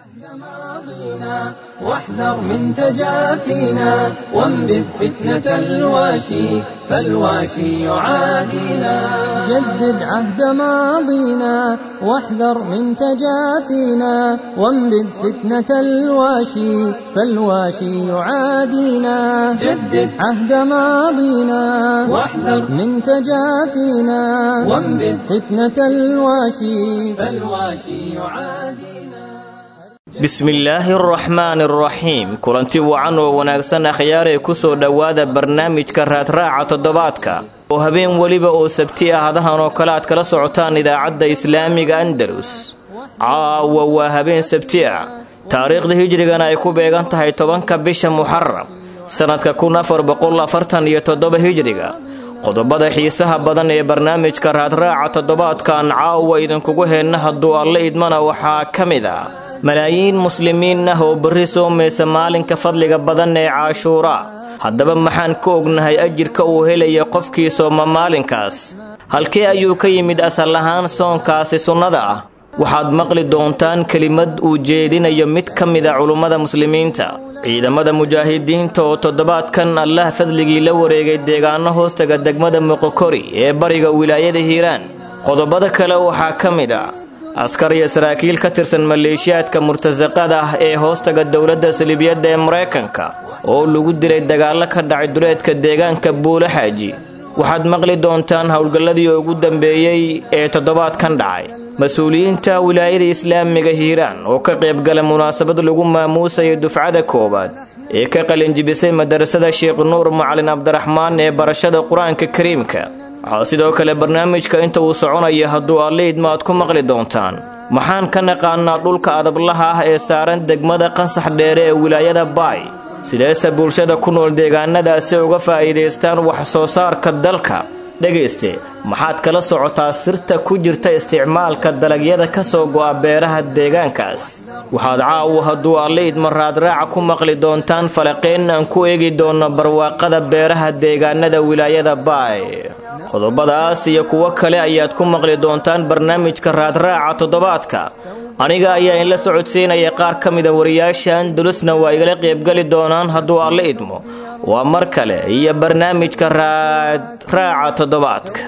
ماضينا واحذر من تجافينا وانبذ فتنة الواشي فالواشي يعادينا جدد عهد ماضينا واحذر من تجافينا وانبذ فتنة الواشي فالواشي يعادينا جدد عهد ماضينا واحذر من تجافينا وانبذ فتنة الواشي فالواشي يعادينا bismillaahi araxmaani araxiim kulanti wacan oo wanaagsan akhyaaree ku soo dhowaada barnaamijka raadraaca toddobaadka oo habeen weliba oo sabti ah hadahan oo kale aad kala socotaan idaacadda islaamiga andalus caawa waa habeen sabti ah taariikhda hijrigana ay ku beegan tahay tobanka bisha muxaram sannadka kun afar boqol afartan iyo toddoba hijriga qodobada xiisaha badan ee barnaamijka raadraaca toddobaadkan caawa idinkugu heenna hadduu alle idmana waxaa ka mid a malaayiin muslimiin ah oo berri soomaysa maalinka fadliga badan ee caashuuraa haddaba maxaan ka ognahay ajirka uu helaya qofkii sooma maalinkaas halkee ayuu ka yimid asal ahaan soonkaasi sunnada ah waxaad maqli doontaan kelimad uu jeedinayo mid ka mida culummada muslimiinta ciidamada mujaahidiinta oo toddobaadkan allah fadligii la wareegay deegaano hoostaga degmada muqokori ee bariga wilaayada hiiraan qodobada kale waxaa ka mid a askar iyo saraakiil ka tirsan maleeshiyaadka murtasaqada ah ee hoostaga dowladda salibiyadda ee maraykanka oo lagu dilay dagaallo ka dhacay duleedka deegaanka buule xaaji waxaad maqli doontaan howlgalladii ugu dambeeyey ee toddobaadkan dhacay mas-uuliyiinta wilaayada islaamiga hiiraan oo ka qaybgala munaasabad lagu maamuusayo dufcada koowaad ee ka qalinjibisay madarasada sheekh nuur macalin cabdiraxmaan ee barashada qur-aanka kariimka waxaa sidoo kale barnaamijka inta uu soconaya hadduu alliidma aad ku maqli doontaan maxaan ka naqaanaa dhulka adablaha ah ee saaran degmada qansax dheere ee wilaayada baay sideese bulshada ku nool deegaanadaasi uga faa'iidaystaan wax soo saarka dalka dhegayste maxaad kala socotaa sirta ku jirta isticmaalka dalagyada ka soo go'a beeraha deegaankaas waxaad caawu hadduu alliidma raadraaca ku maqli doontaan falaqeen aan ku eegi doonno barwaaqada beeraha deegaanada wilaayada baay qodobadaas iyo kuwo kale ayaad ku maqli doontaan barnaamijka raadraaca toddobaadka aniga ayaa inla socodsiinaya qaar ka mida wariyaasha andalusna waa igala qaybgeli doonaan hadduu alle idmo waa mar kale iyo barnaamijka raadraaca toddobaadka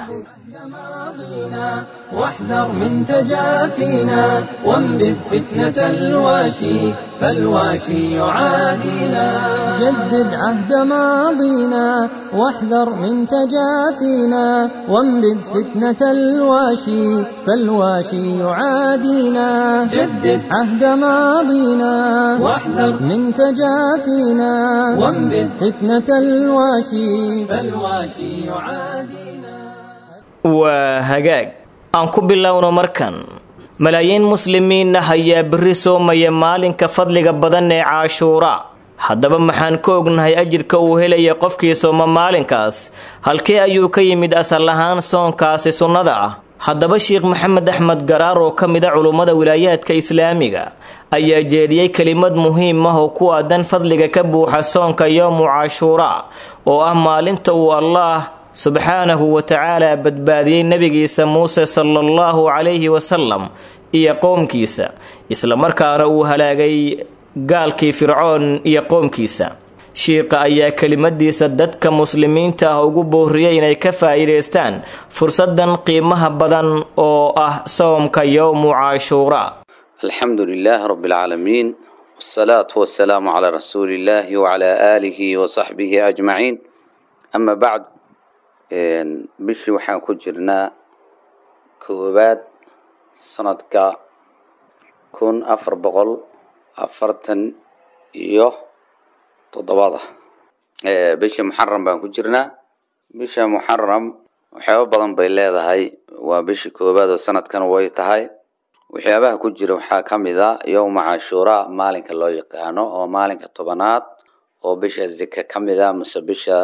واحذر من تجافينا وانبذ فتنة الواشي فالواشي يعادينا جدد عهد ماضينا واحذر من تجافينا وانبذ فتنة الواشي فالواشي يعادينا جدد عهد ماضينا واحذر من تجافينا وانبذ فتنة الواشي فالواشي يعادينا waa hagaag aan ku bilowno markan malaayiin muslimiin ah ayaa berri soomaya maalinka fadliga badan ee caashuuraa haddaba maxaan ka ognahay ajirka uu helaya qofkii sooma maalinkaas halkee ayuu ka yimid asal ahaan soonkaasi sunnada ah haddaba sheekh maxamed axmed garaar oo ka mid a culummada wilaayaadka islaamiga ayaa jeediyey kelimad muhiim ah oo ku aadan fadliga ka buuxa soonka yowmu caashuuraa oo ah maalinta uu allaah subxaanahu wa tacaala badbaadiyey nebigiisa muuse sala allahu calayhi wasalam iyo qoomkiisa islamarkaana uu halaagay gaalkii fircoon iyo qoomkiisa shiiqa ayaa kelimadiisa dadka muslimiinta ah ugu booriyey inay ka faa'iidaystaan fursadan qiimaha badan oo ah soomka yowmu caashuuraa alxamdu lilaahi rabi alcaalamiin wsalaatu wasalaamu calaa rasuuli illaahi wacalaa aalihi wasaxbihi ajmaciin ama bacd bishii waxaan ku jirnaa koowaad sanadka kun afar boqol afartan iyo toddobada bishii muxaram baan ku jirnaa bisha muxaram waxyaaba badan bay leedahay waa bishii koowaad oo sanadkan way tahay waxyaabaha ku jira waxaa ka mid a yowma cashuuraa maalinka loo yaqaano oo maalinka tobanaad oo bisha zika ka mid a mase bisha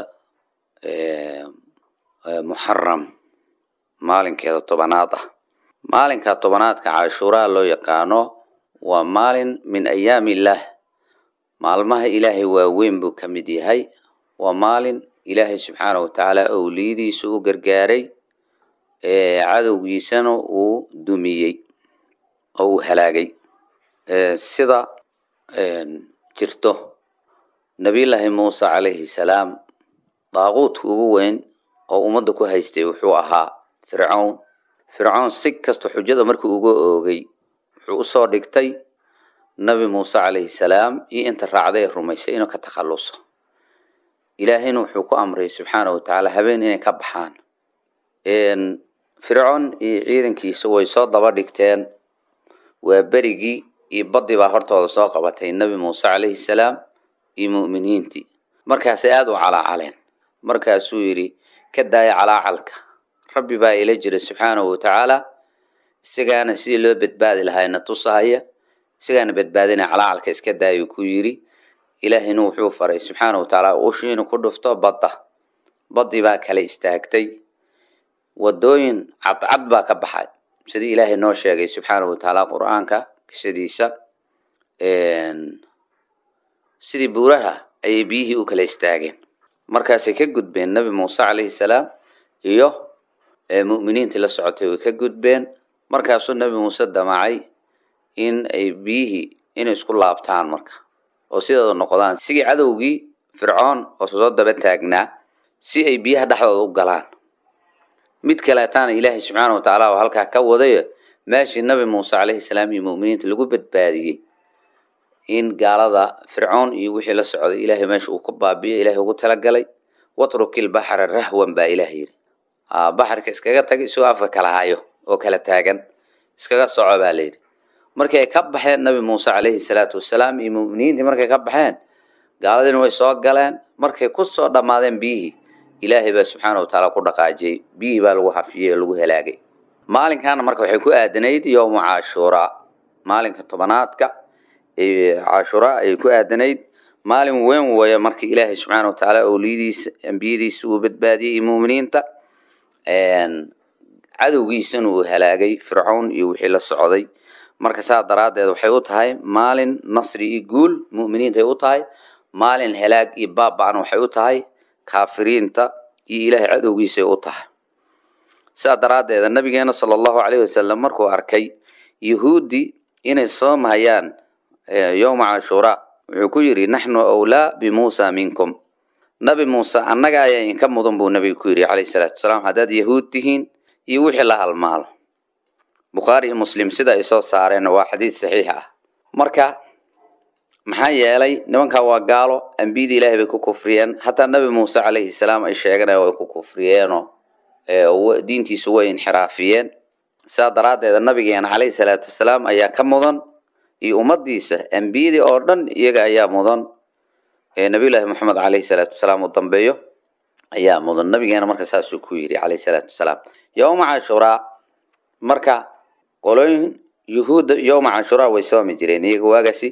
muxaram maalinkeeda tobanaad ah maalinka tobanaadka cashuuraa loo yaqaano waa maalin min ayaami illaah maalmaha ilaahay waaweyn buu ka mid yahay waa maalin ilaahay subxaana wa tacaala owliyadiisa u gargaaray cadowgiisana uu dumiyey oo uu halaagay sida jirto nabiyullaahi muuse calayhi salaam daaquudka ugu weyn oo ummadda ku haystay wuxuu ahaa fircown fircown si kasta xujada markii uga oogay wuxuu usoo dhigtay nabi muuse calayhi salaam iyo inta raacday ee rumaysay inuu ka takhalluso ilaahayna wuxuu ku amray subxaana wa tacaala habeen inay ka baxaan fircoon iyo ciidankiisa way soo daba dhigteen waa berigii iyo baddii baa hortooda soo qabatay nabi muuse calayhi salaam iyo mu'miniintii markaasay aada u calaacaleen markaasuu yidhi ka daaya calaacalka rabbi baa ila jira subxaanahu watacaala isagaana sidii loo badbaadi lahayna tusahaya isagaana badbaadina calaacalka iska daayuu ku yidhi ilaahayna wuxuu faray subxaana watacaala ushiinu ku dhufto badda baddii baa kala istaagtay wadooyin cadcad baa ka baxay sidii ilaahay noo sheegay subxaana watacaala qur-aanka qisadiisa sidii buuraha ayay biyihii u kala istaageen markaasay ka gudbeen nabi muuse calayhi salaam iyo mu'miniintii la socotay way ka gudbeen markaasuu nabi muuse damacay in ay biyihii inay isku laabtaan marka oo sidooda noqdaan sigii cadowgii fircoon oo soo daba taagnaa si ay biyaha dhexdooda u galaan mid kaleetaana ilaahay subxaana wa tacaala oo halkaa ka wadayo meeshii nabi muuse calayhi salaam iyo mu'miniinta lagu badbaadiyey in gaalada fircoon iyo wixii la socday ilaahay meesha uu ka baabiyo ilaahay ugu talagalay watrukil baxra rahwan baa ilaah yidhi baxarka iskaga tag isagoo afka kala hayo oo kala taagan iskaga soco baa layidhi markii ay ka baxeen nabi muuse calayhi salaatu wasalaam iyo mu'miniintii markay ka baxeen gaaladiina way soo galeen markay ku soo dhammaadeen biyihii ilaahay baa subxaana watacaala ku dhaqaajiyey biyihii baa lagu hafiyey oo lagu halaagay maalinkaana marka waxay ku aadanayd yowma cashuuraa maalinka tobanaadka cashuuraa ayay ku aadanayd maalin weyn weeye marka ilaahay subxaana watacaala owliyadiisa ambiyadiisa uu badbaadiyey iyo mu'miniinta cadowgiisana uu halaagay fircown iyo wixii la socday marka saa daraaddeed waxay u tahay maalin nasri iyo guul mu'miniintay u tahay maalin halaag iyo baaba-na waxay u tahay kaafiriinta iyo ilaahay cadowgiisay u tahay sidaa daraaddeeda nabigeena sala allahu calayhi wasalam markuu arkay yuhuuddii inay soomhayaan yowma cashuuraa wuxuu ku yidhi naxnu awlaa bimuusa minkum nabi muuse annaga ayaa idinka mudan buu nabiga ku yidhi calayhi salaatu wasalaam haddaad yahuud tihiin iyo wixii la halmaalo bukhaari iyo muslim sida ay soo saareen waa xadiid saxiix ah marka maxaa yeelay nimankaa waa gaalo ambiyada ilaahay bay ku kufriyeen hataa nabi muuse calayhi salaam ay sheeganaya way ku kufriyeenoo diintiisu way inxiraafiyeen sidaa daraaddeeda nabigeena calayhi salaatu wasalaam ayaa ka mudan iyo ummadiisa ambiyadii oo dhan iyaga ayaa mudan nabiyullaahi moxamed calayhi salaatu wasalaam uu dambeeyo ayaa mudan nabigeena marka saasuu ku yidhi calayhi salaatu wasalaam yowma cashuraa marka qolooyin yuhuudda yowma cashuraa way soomi jireen iyaga waagaasi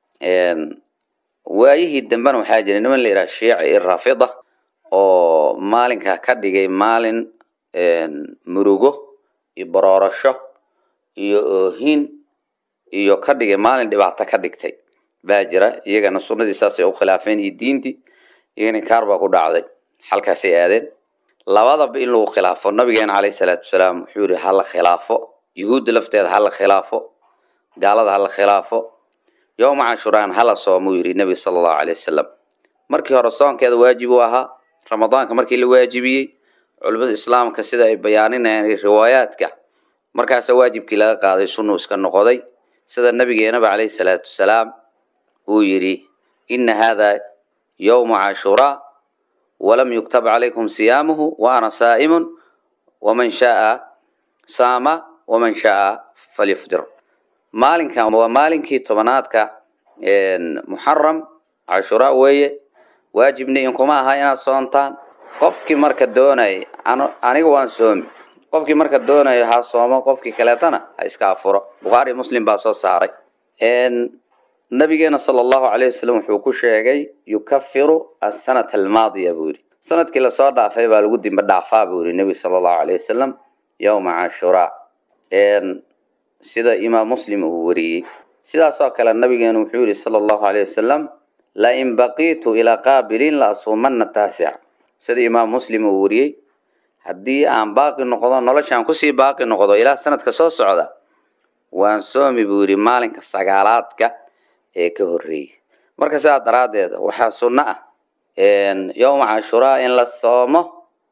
waayihii dambena waxaa jira niman la yidhaha shiici iyo rafida oo maalinkaa ka dhigay maalin murugo iyo baroorasho iyo oohin iyo ka dhigay maalin dhibaato ka dhigtay baa jira iyagana sunnadii saasay u khilaafeen iyo diintii iyagana kaar baa ku dhacday halkaasay aadeen labadaba in lagu khilaafo nabigeena calayhi salaatu wasalaam wuxuu yihi hala khilaafo yuhuudda lafteeda hala khilaafo gaalada hala khilaafo yowma cashuraan hala soomuu yidhi nebiga sala allahu calay wasalam markii hore soonkeeda waajib u ahaa ramadaanka markii la waajibiyey culimada islaamka sida ay bayaaninayaan riwaayaadka markaasa waajibkii laga qaaday sunnu iska noqoday sida nabigeenaba calayhi salaatu wasalaam uu yidhi ina hada yowmu cashuraa walam yuktab calaykum siyaamuhu wa ana saa'imun waman shaaa saama waman shaaa falyufdir maalinkan waa maalinkii tobanaadka muxaram cashuraa weeye waajibna inkuma aha inaad soontaan qofkii marka doonay aniga waan soomi qofkii marka doonayo ha soomo qofkii kaleetana ha iska afuro bukhaari muslim baa soo saaray nabigeena sala allahu calayh wasalam wuxuu ku sheegay yukafiru asanata almaadiya buu yidhi sanadkii lasoo dhaafay baa lagu dimbe dhaafaa buu yidhi nebiga sala allahu calayh wasalam yowma cashuraa sida imaam muslim uu wariyey sidaasoo kale nabigeena wuxuu yihi sala allahu calayh wasalam lain baqiitu ilaa qaabilin la asuumanna taasic sida imaam muslim uu wariyey haddii aan baaqi noqdo noloshaan kusii baaqi noqdo ilaa sanadka soo socda waan soomi buu yidhi maalinka sagaalaadka ee ka horreeyay marka sidaa daraaddeed waxaa sunno ah yowma cashuraa in la soomo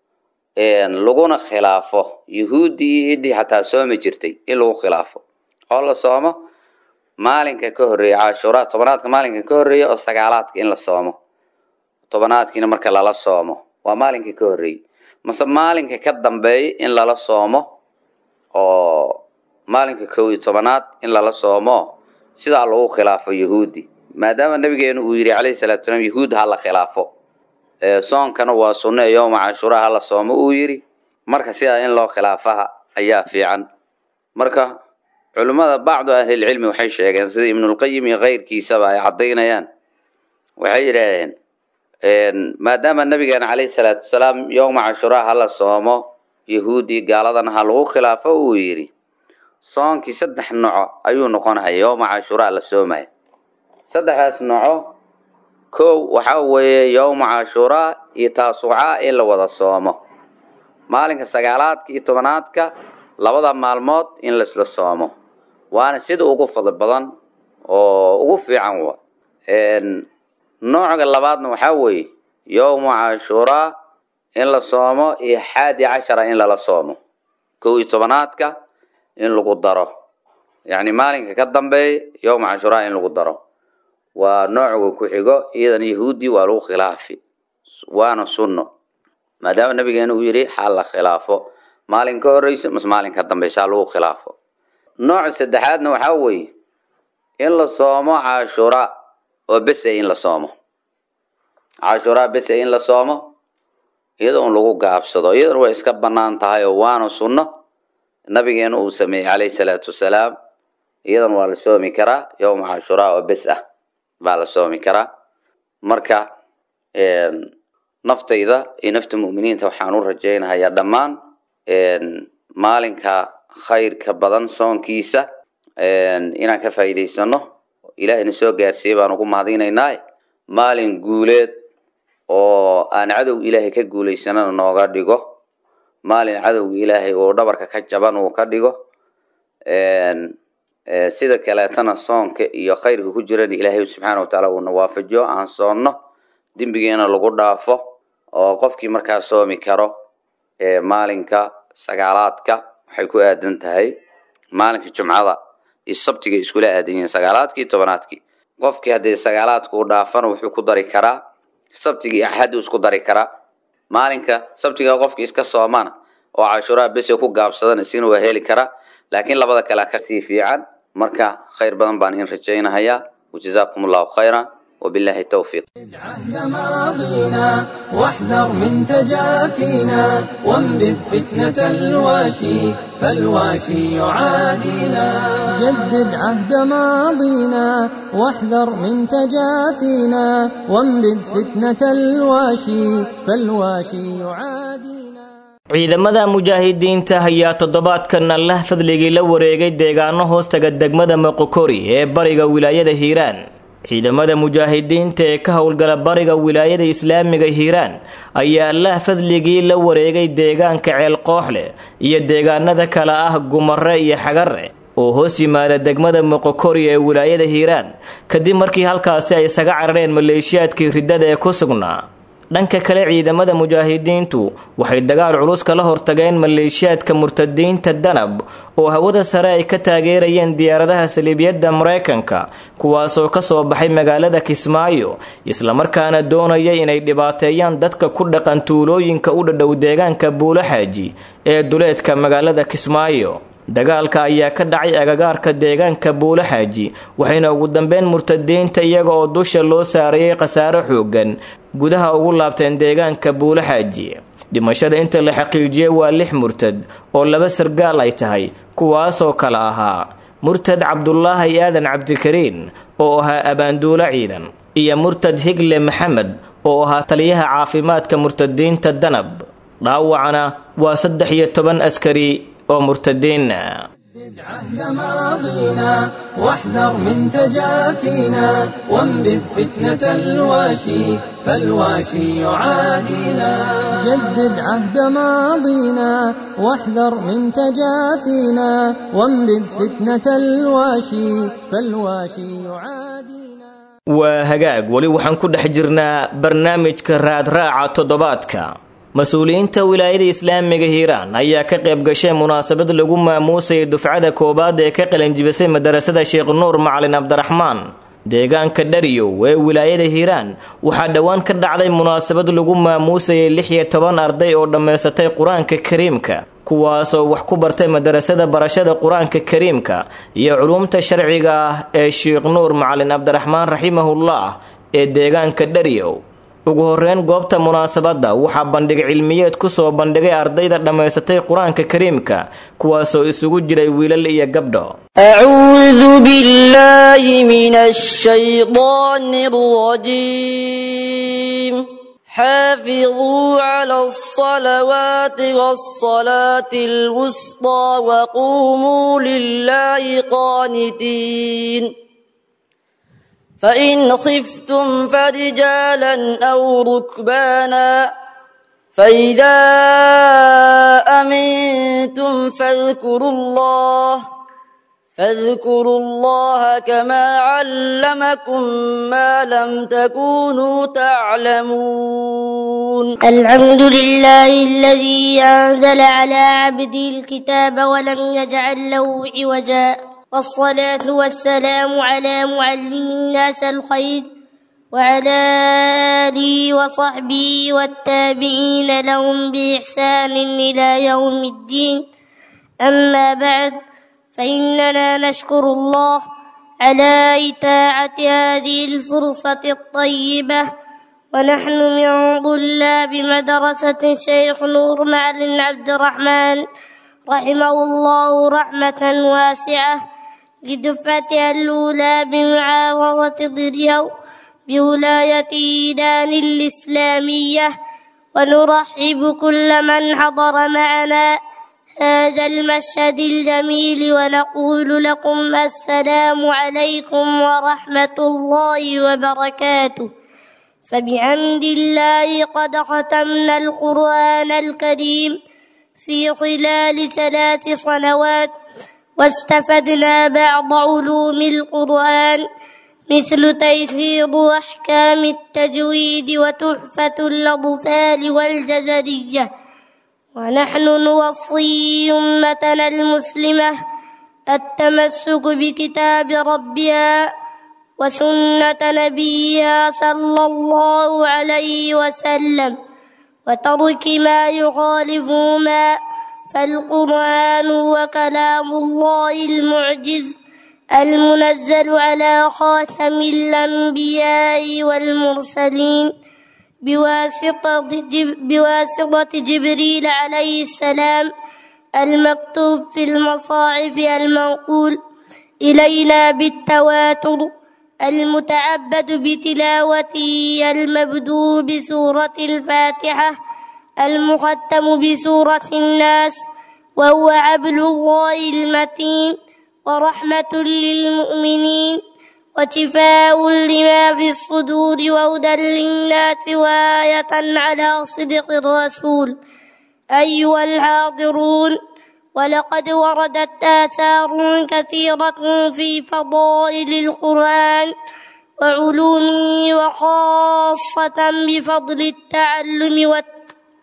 laguna khilaafo yuhuuddii iyo ciddii xataa soomi jirtay in lagu khilaafo oo la soomo maalinka ka horreeya cashuraa tobanaadka maalinka ka horreeya oo sagaalaadka in la soomo tobanaadkiina marka lala soomo waa maalinka ka horreeyey mase maalinka ka dambeeya in lala soomo oo maalinka kow iyo tobanaad in lala soomo sidaa lagu khilaafo yahuudi maadaama nabigeenu uu yidhi calayhi salatu salaam yahuud ha la khilaafo soonkana waa sunno ee yowma cashuraa hala soomo uu yidhi marka sidaa in loo khilaafaha ayaa fiican marka culimmada bacdu ahlilcilmi waxay sheegeen sida ibnulqayim iyo keyrkiisaba ay caddaynayaan waxay yidhaahdeen maadaama nabigeena calayhi salaatu wasalaam yowma cashuraa hala soomo yahuudi gaaladana ha lagu khilaafo uu yidhi soonkii saddex noco ayuu noqonaya yowma cashuraa la soomaya saddexdaas noco kow waxaa weeye yowma cashuraa iyo taasucaa in la wada soomo maalinka sagaalaadka iyo tobanaadka labada maalmood in laisla soomo waana sida ugu fadli badan oo ugu fiican wa nooca labaadna waxaa weeye yowma cashuraa in la soomo iyo xaadi cashara in lala soomo kow iyo tobanaadka in lagu daro yacni maalinka ka dambeeya yowma cashuraa in lagu daro waa noocuga ku xigo iyadan yahuudi waa lagu khilaafi waana sunno maadaama nabigeena uu yidhi ha la khilaafo maalin ka horreysa mase maalin ka dambeysa ha lagu khilaafo nooca saddexaadna waxaa weeye in la soomo cashuraa oo bese in la soomo cashuraa bese in la soomo iyada un lagu gaabsado iyadan way iska bannaan tahay oo waana sunno nabigeena uu sameeyey calayhi salaatu wasalaam iyadan waa la soomi karaa yowma cashuraa oo bes ah baa la soomi karaa marka naftayda iyo nafta mu'miniinta waxaan u rajaynahayaa dhammaan maalinka khayrka badan soonkiisa inaan ka faa'iidaysano ilaahayna soo gaarsiiyey baan ugu mahadinaynaa maalin guuleed oo aan cadowga ilaahay ka guulaysanana nooga dhigo maalin cadowga ilaahay uu dhabarka ka jaban uu ka dhigo sida kaleetana soonka iyo khayrka ku jirana ilaahay subxaana watacaala uuna waafajiyo aan soonno dembigeena lagu dhaafo oo qofkii markaa soomi karo maalinka sagaalaadka waxay ku aadan tahay maalinka jumcada iyo sabtiga iskula aadan yihiin sagaalaadkii tobanaadkii qofkii haddii sagaalaadka u dhaafana wuxuu ku dari karaa sabtiga iyo axaddu isku dari karaa maalinka sabtiga qofkii iska soomana oo cashuraa bese ku gaabsadana isina waa heli karaa laakiin labada kale kasii fiican marka khayr badan baan in rajaynahayaa wajazaakum allahu khayra وبالله التوفيق عهد ماضينا واحذر من تجافينا وانبذ فتنة الواشي فالواشي يعادينا جدد عهد ماضينا واحذر من تجافينا وانبذ فتنة الواشي فالواشي يعادينا ciidamada mujaahidiinta ayaa toddobaadkan allah fadligii la wareegay deegaano hoostaga degmada moqokori ee bariga wilaayada hiiraan ciidamada mujaahidiinta ee ka howlgala bariga wilaayada islaamiga hiiraan ayaa allah fadligii la wareegay deegaanka ceel kooxleh iyo deegaanada kale ah gumare iyo xagare oo hoos yimaada degmada moqokori ee wilaayada hiiraan kadib markii halkaasi ay isaga carareen maleeshiyaadkii riddada ee ku sugnaa dhanka kale ciidamada mujaahidiintu waxay dagaal culus kala hortageen maleeshiyaadka murtadiinta danab oo hawada sare ay ka taageerayeen diyaaradaha saliibyadda maraykanka kuwaasoo ka soo baxay magaalada kismaayo islamarkaana doonaya inay dhibaateeyaan dadka ku dhaqan tuulooyinka u dhadhow deegaanka buulaxaaji ee duleedka magaalada kismaayo dagaalka ayaa ka dhacay agagaarka deegaanka buulaxaaji waxayna ugu dambeyn murtadiinta iyaga oo dusha loo saarayay khasaaro xoogan gudaha ugu laabteen deegaanka buulaxaaji dhimashada inta la xaqiijiyey waa lix murtad oo laba sargaal ay tahay kuwaasoo kale ahaa murtad cabdulaahi aadan cabdikariin oo ahaa abaanduulo ciidan iyo murtad higle maxamed oo ahaa taliyaha caafimaadka murtadiinta danab dhaawacana waa saddex iyo toban askari oo murtadiina عهد ماضينا واحذر من تجافينا وانبذ فتنة الواشي فالواشي يعادينا جدد عهد ماضينا واحذر من تجافينا وانبذ فتنة الواشي فالواشي يعادينا waa hagaag weli waxaan ku dhex jirnaa barnaamijka raadraaca toddobaadka mas-uuliyiinta wilaayada islaamiga hiiraan ayaa ka qayb gashay munaasabad lagu maamuusayay dufcada koowaad ee ka qalanjibisay madarasada sheekh nuur macalin cabdiraxmaan deegaanka dhariyow ee wilaayada hiiraan waxaa dhowaan ka dhacday munaasabad lagu maamuusayay lix iyo toban arday oo dhammaysatay qur-aanka kariimka kuwaasoo wax ku bartay madarasada barashada qur-aanka kariimka iyo culuumta sharciga ah ee sheekh nuur macalin cabdiraxmaan raximahullah ee deegaanka dhariyow ugu horeyn goobta munaasabadda waxaa bandhig cilmiyeed ku soo bandhigay ardayda dhammaysatay qur-aanka kariimka kuwaasoo isugu jiray wiilal iyo gabdho أعوذ بالله من الشيطان الرجيم حافظوا على الصلوات والصلاة الوسطى وقوموا لله قانتين فإن خفتم فرجالا أو ركبانا فإذا أمنتم فاذكروا الله فاذكروا الله كما علمكم ما لم تكونوا تعلمون الحمد لله الذي أنزل على عبده الكتاب ولم يجعل له عوجا والصلاة والسلام على معلم الناس الخير وعلى آله وصحبه والتابعين لهم بإحسان إلى يوم الدين أما بعد فإننا نشكر الله على إتاعة هذه الفرصة الطيبة ونحن من طلاب مدرسة شيخ نور معلم عبد الرحمن رحمه الله رحمة واسعة لدفعتها الأولى بمعاوضة ضريو بولاية إيدان الإسلامية ونرحب كل من حضر معنا هذا المشهد الجميل ونقول لكم السلام عليكم ورحمة الله وبركاته فبحمد الله قد ختمنا القرآن الكريم في خلال ثلاث سنوات واستفدنا بعض علوم القرآن مثل تيسير أحكام التجويد وتحفة الأطفال والجزرية ونحن نوصي أمتنا المسلمة التمسك بكتاب ربها وسنة نبيها صلى الله عليه وسلم وترك ما يخالفهما فالقرآن هو كلام الله المعجز المنزل على خاتم الأنبياء والمرسلين بواسطة, جب بواسطة جبريل عليه السلام المكتوب في المصاحف المنقول إلينا بالتواتر المتعبد بتلاوته المبدو بسورة الفاتحة المختم بسورة الناس وهو عبل الله المتين ورحمة للمؤمنين وشفاء لما في الصدور وهدى للناس وآية على صدق الرسول أيها الحاضرون ولقد وردت آثار كثيرة في فضائل القرآن وعلومه وخاصة بفضل التعلم والت...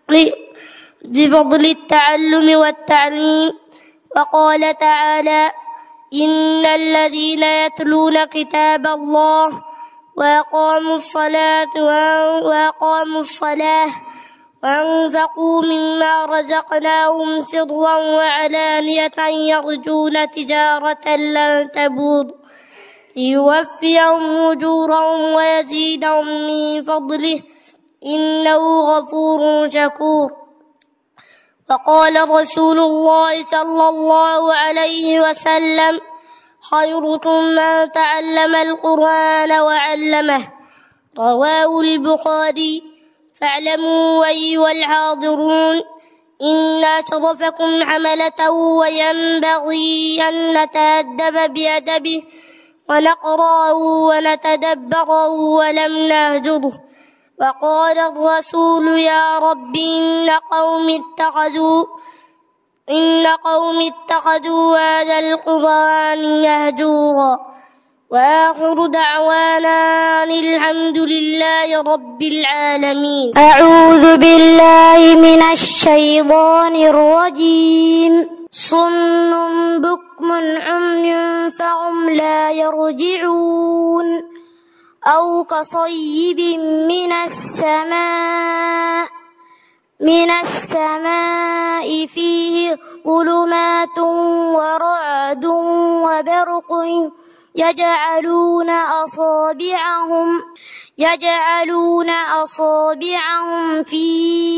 بفضل التعلم والتعليم وقال تعالى إن الذين يتلون كتاب الله وأقاموا الصلاة وأقاموا الصلاة وأنفقوا مما رزقناهم سرا وعلانية يرجون تجارة لن تبور ليوفيهم أجورهم ويزيدهم من فضله إنه غفور شكور وقال رسول الله صلى الله عليه وسلم خيركم من تعلم القرآن وعلمه رواه البخاري فاعلموا أيها الحاضرون إن أشرفكم حملة وينبغي أن نتأدب بأدبه ونقرأه ونتدبره ولم نهجره وقال الرسول يا رب إن قوم اتخذوا إن قوم اتخذوا هذا القرآن مهجورا وآخر دعوانا أن الحمد لله رب العالمين أعوذ بالله من الشيطان الرجيم صم بكم عمي فهم لا يرجعون أو كصيب من السماء من السماء فيه ظلمات ورعد وبرق يجعلون أصابعهم يجعلون أصابعهم في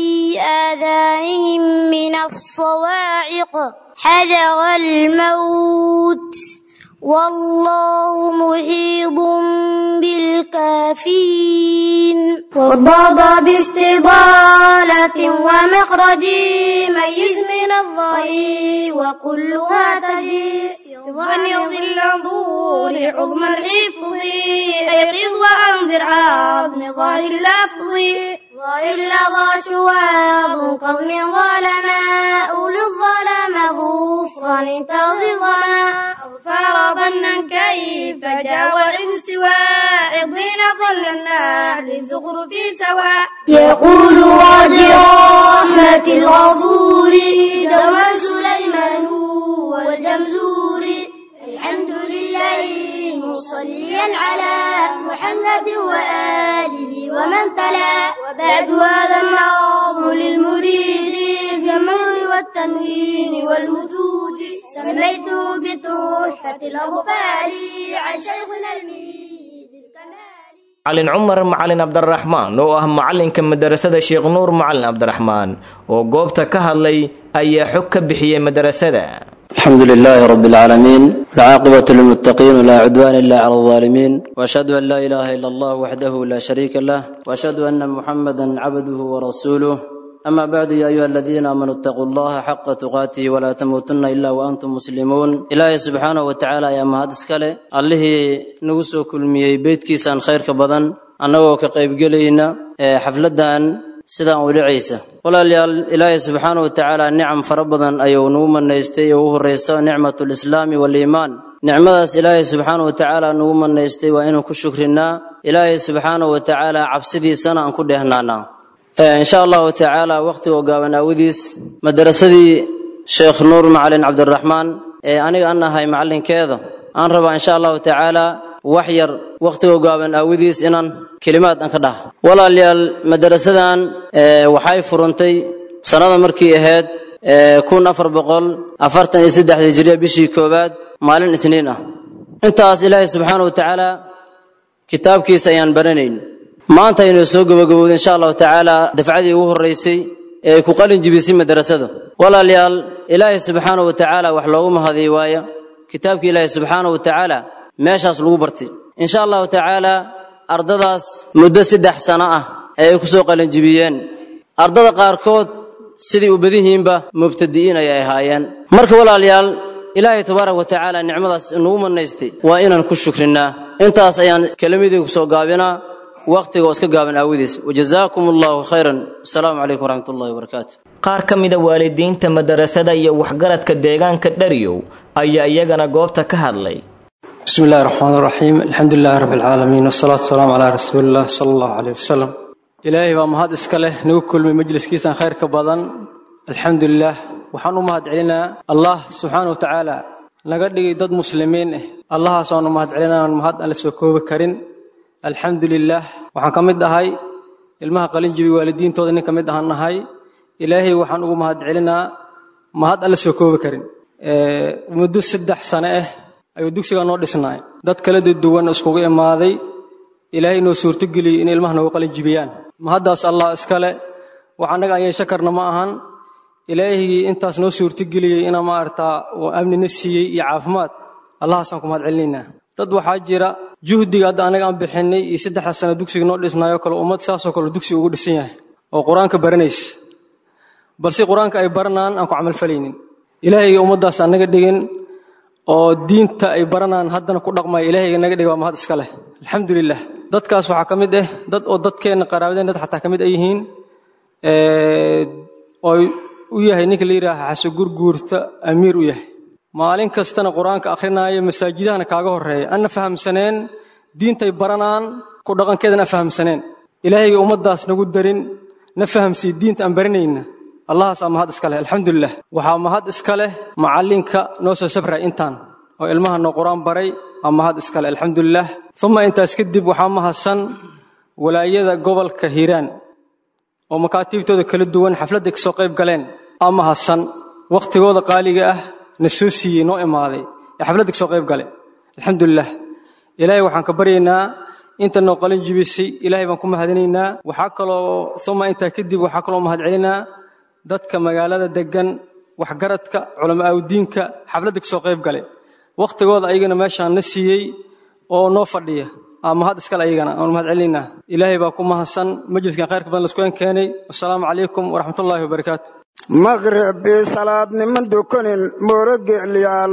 آذانهم من الصواعق حذر الموت والله محيط بالكافرين وضاد باستضالة ومخرج ميز من الظهير وكلها تجي ظن ظل ظهور عظم الحفظ أيقظ وأنذر عظم ظهر اللفظ ظهر لظى شواظ كظم ظلما أولو الظلم غفران انتظر ظما فرضا كيف جاوز سواء ضين ظل النعل زخرف سواء يقول راجي رحمة الغفور دوما سليمان والجمزور الحمد لله مصليا على محمد وآله ومن تلا وبعد هذا النظم للمريد في المر والتنوين والمدود سميته بتحفة الأغفال عن شيخنا الميد الكمال macalin cumar macalin cabdiraxmaan oo ah macalinka madarasada sheekh nuur macalin cabdiraxmaan oo goobta ka hadlay ayaa xog ka bixiyey madarasada الحمد لله رب العالمين والعاقبة للمتقين ولا عدوان إلا على الظالمين وأشهد أن لا إله إلا الله وحده لا شريك له وأشهد أن محمدا عبده ورسوله أما بعد يا أيها الذين آمنوا اتقوا الله حق تقاته ولا تموتن إلا وأنتم مسلمون إلهي سبحانه وتعالى يا مهد اسكالي الله نغسو كل ميي بيت كيسان خير كبدن أنه كقيب قلينا حفلدان sidaan u dhacaysa walaalayaal ilaahay subxaana wa tacaala nicam fara badan ayuu nugu manaystay oo u horraysa nicmatu lislaami waaliimaan nicmadaas ilaahay subxaana wa tacaala nugu manaystay waa inaan ku shukrinaa ilaahay subxaana wa tacaala cabsidiisana aan ku dheehnaanaa insha allahu tacaala wakhtigoo gaaban aawadiis madarasadii sheekh nuur macalin cabdiraxmaan ee aniga an ahay macallinkeeda aan rabaa insha allahu tacaala wax yar wakhtigoo gaaban aawadiis inaan kelimaad aan ka dhaha walaalayaal madarasadan waxay furantay sannada markii ahayd kun afar boqol afartan iyo saddex hijiriya bishii koowaad maalin isniin ah intaas ilaahay subxaana wa tacaala kitaabkiisa ayaan baranayn maanta aynu soo gabagabowday insha allahu tacaala dafcadii ugu horraysay ee ay ku qalin jibisay madarasada walaalayaal ilaahay subxaana wa tacaala wax loogu mahadiy waaya kitaabka ilaahay subxaana wa tacaala meeshaas lagu bartay insha allahu tacaala ardadaas muddo saddex sano ah ayay ku soo qalinjibiyeen ardada qaarkood sidii u badihiinba mubtadi'iin ayay ahaayeen marka walaalayaal ilaahay tabaaraka wa tacaala nicmadaas inugu manaystay waa inaan ku shukrinnaa intaas ayaan kelimadii ku soo gaabinaa wakhtiga oo iska gaaban aawadiis wajazaakum allahu khayran asalaamu calaykum waraxmat ullahi wabarakaatu qaar ka mida waalidiinta madarasada iyo waxgaradka deegaanka dhariyow ayaa iyagana goobta ka hadlay بسم الله الرحمن الرحيم الحمد لله رب العالمين والصلاة والسلام على رسول الله صلى الله عليه وسلم إلهي baa mahad iska leh nagu kulmay majliskiisan khayrka badan alxamdu lilah waxaan u mahad celinaa allah subxaana wa tacaala naga dhigay dad muslimiin ah allahaasaan u mahad celinaa mahad aan la soo koobi karin alxamdu lilah waxaan ka mid ahay ilmaha qalinjibi waalidiintooda nin ka mid ahaan nahay ilaahay waxaan ugu mahad celinaa mahad aan la soo koobi karin muddo saddex sane ah ayuu dugsiga noo dhisnaay dad kala duwan iskugu imaaday ilaahay noo suurtogeliyey in ilmaha noogu qalin jibiyaan ma haddaas allah iskale wax annaga aan yeesho karna ma ahan ilaahigii intaas noo suurtogeliyey ina maaragtaa oo amnina siiyey iyo caafimaad allahaasaan ku mahad celinaynaa dad waxaa jira juhdiga hadda annaga aan bixinay iyo saddexda sano dugsiga noo dhisnaayoo kale ummad saasoo kale dugsiga ugu dhisan yahay oo qur-aanka baranaysa balse qur-aanka ay baranaan aan ku camalfalaynin ilaahayga ummaddaas aan naga dhigin oo diinta ay baranaan haddana ku dhaqmaya ilaahayga naga dhiga waa mahad iska leh alxamdulilah dadkaas waxaa ka mid ah dad oo dadkeenna qaraabadeen dad xataa ka mid ay yihiin oo u yahay ninka la yidhaaha xaso gurguurta amiir u yahay maalin kastana qur-aanka akhrinaayo masaajidahana kaaga horreeya anna fahamsaneen diintay baranaan ku dhaqankeedana fahamsaneen ilaahayga ummaddaas nagu darin na fahamsiiy diinta aan baranayna allahaasaa mahad iska leh alxamdulilah waxaa mahad iska leh macallinka noo soo sabray intaan oo ilmaha noo qur-aan baray aa mahad iska leh alxamdulilah uma intaas kadib waxaa mahadsan walaayada gobolka hiiraan oo makaatiibtooda kala duwan xafladday kasoo qayb galeen aa mahadsan wakhtigooda qaaliga ah na soo siiyey noo imaaday ee xafladda kasoo qayb gale alxamdulilah ilaahay waxaan ka baryaynaa inta noo qalin jibisay ilaahay baan ku mahadinaynaa waxaa kaloo uma intaa kadib waxaa kaloo mahad celinaa dadka magaalada degan waxgaradka culamo aawdiinka xafladda kasoo qayb gale wakhtigooda ayagana meeshaan na siiyey oo noo fadhiya aa mahad iskale ayagana aan mahad celinaynaa ilaahay baa ku mahadsan majliskan khayrka badan laskuen keenay wasalaamu calaykum waraxmatullaahi wabarakaatu maqribi salaad niman dukanin mooro geelyaal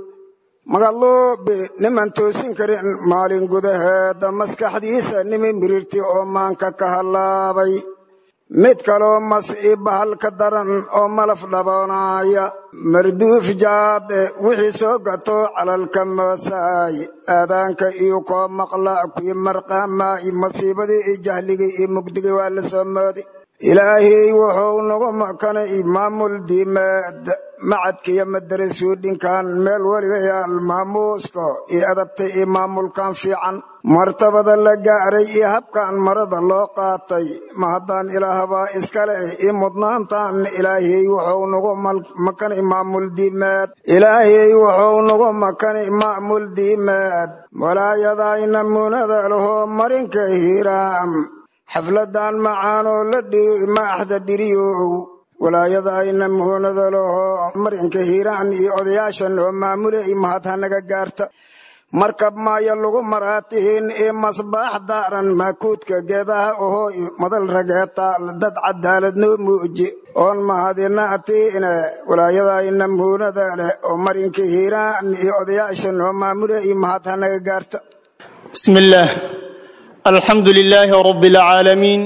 magaluubi niman toosin karin maalin gudaheeda maskaxdiisa nimi mirirti oo maanka ka hallaabay mid kaloo mas'i bahal ka daran oo malaf dhaboonaya marduuf jaade wixii soo gato calalka moosaay aadaanka iyo koo maqla kuwii marqaamaay masiibadii iyo jahligii iyo mugdigii waa la soo moodi ilaahay wuxuu nagu makanay maamul diimeed macadkiyo madarasuudhinkan meel weliga yaal maamuuska iyo adabta iyo maamulkan fiican martabada la gaaray iyo habkan marada loo qaatay ma haddaan ilaahbaa iskale iyo mudnaantan ilaahay wuxuu nagu makanay maamul diimeed ilaahay wuxuu nagu makanay maamul diimeed walaayadayna munada lahoo marinka hiiraam xafladan macaanoo la dhigo maaxda dhiriyow walaayadayna muunada lahoo marinka hiiraan iyo odayaashan oo maamulay mahad hanaga gaarta markab maaya lagu maraatihiin ee masbaax daaran maakuudka geedaha ohoo madal rageetaal dad cadaalad noo muuji oon mahadinaatiine walaayadayna muunada leh oo marinka hiiraan iyo odayaashan oo maamulay mahad hanaga gaarta bismillaah الحمد لله رب العالمين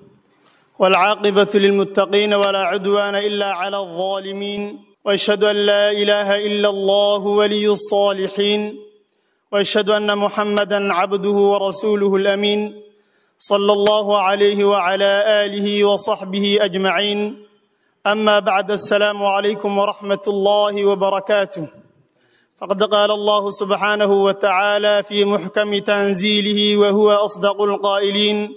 والعاقبة للمتقين ولا عدوان إلا على الظالمين وأشهد أن لا إله إلا الله ولي الصالحين وأشهد أن محمدا عبده ورسوله الأمين صلى الله عليه وعلى آله وصحبه أجمعين أما بعد السلام عليكم ورحمة الله وبركاته فقد قال الله سبحانه وتعالى في محكم تنزيله وهو اصدق القائلين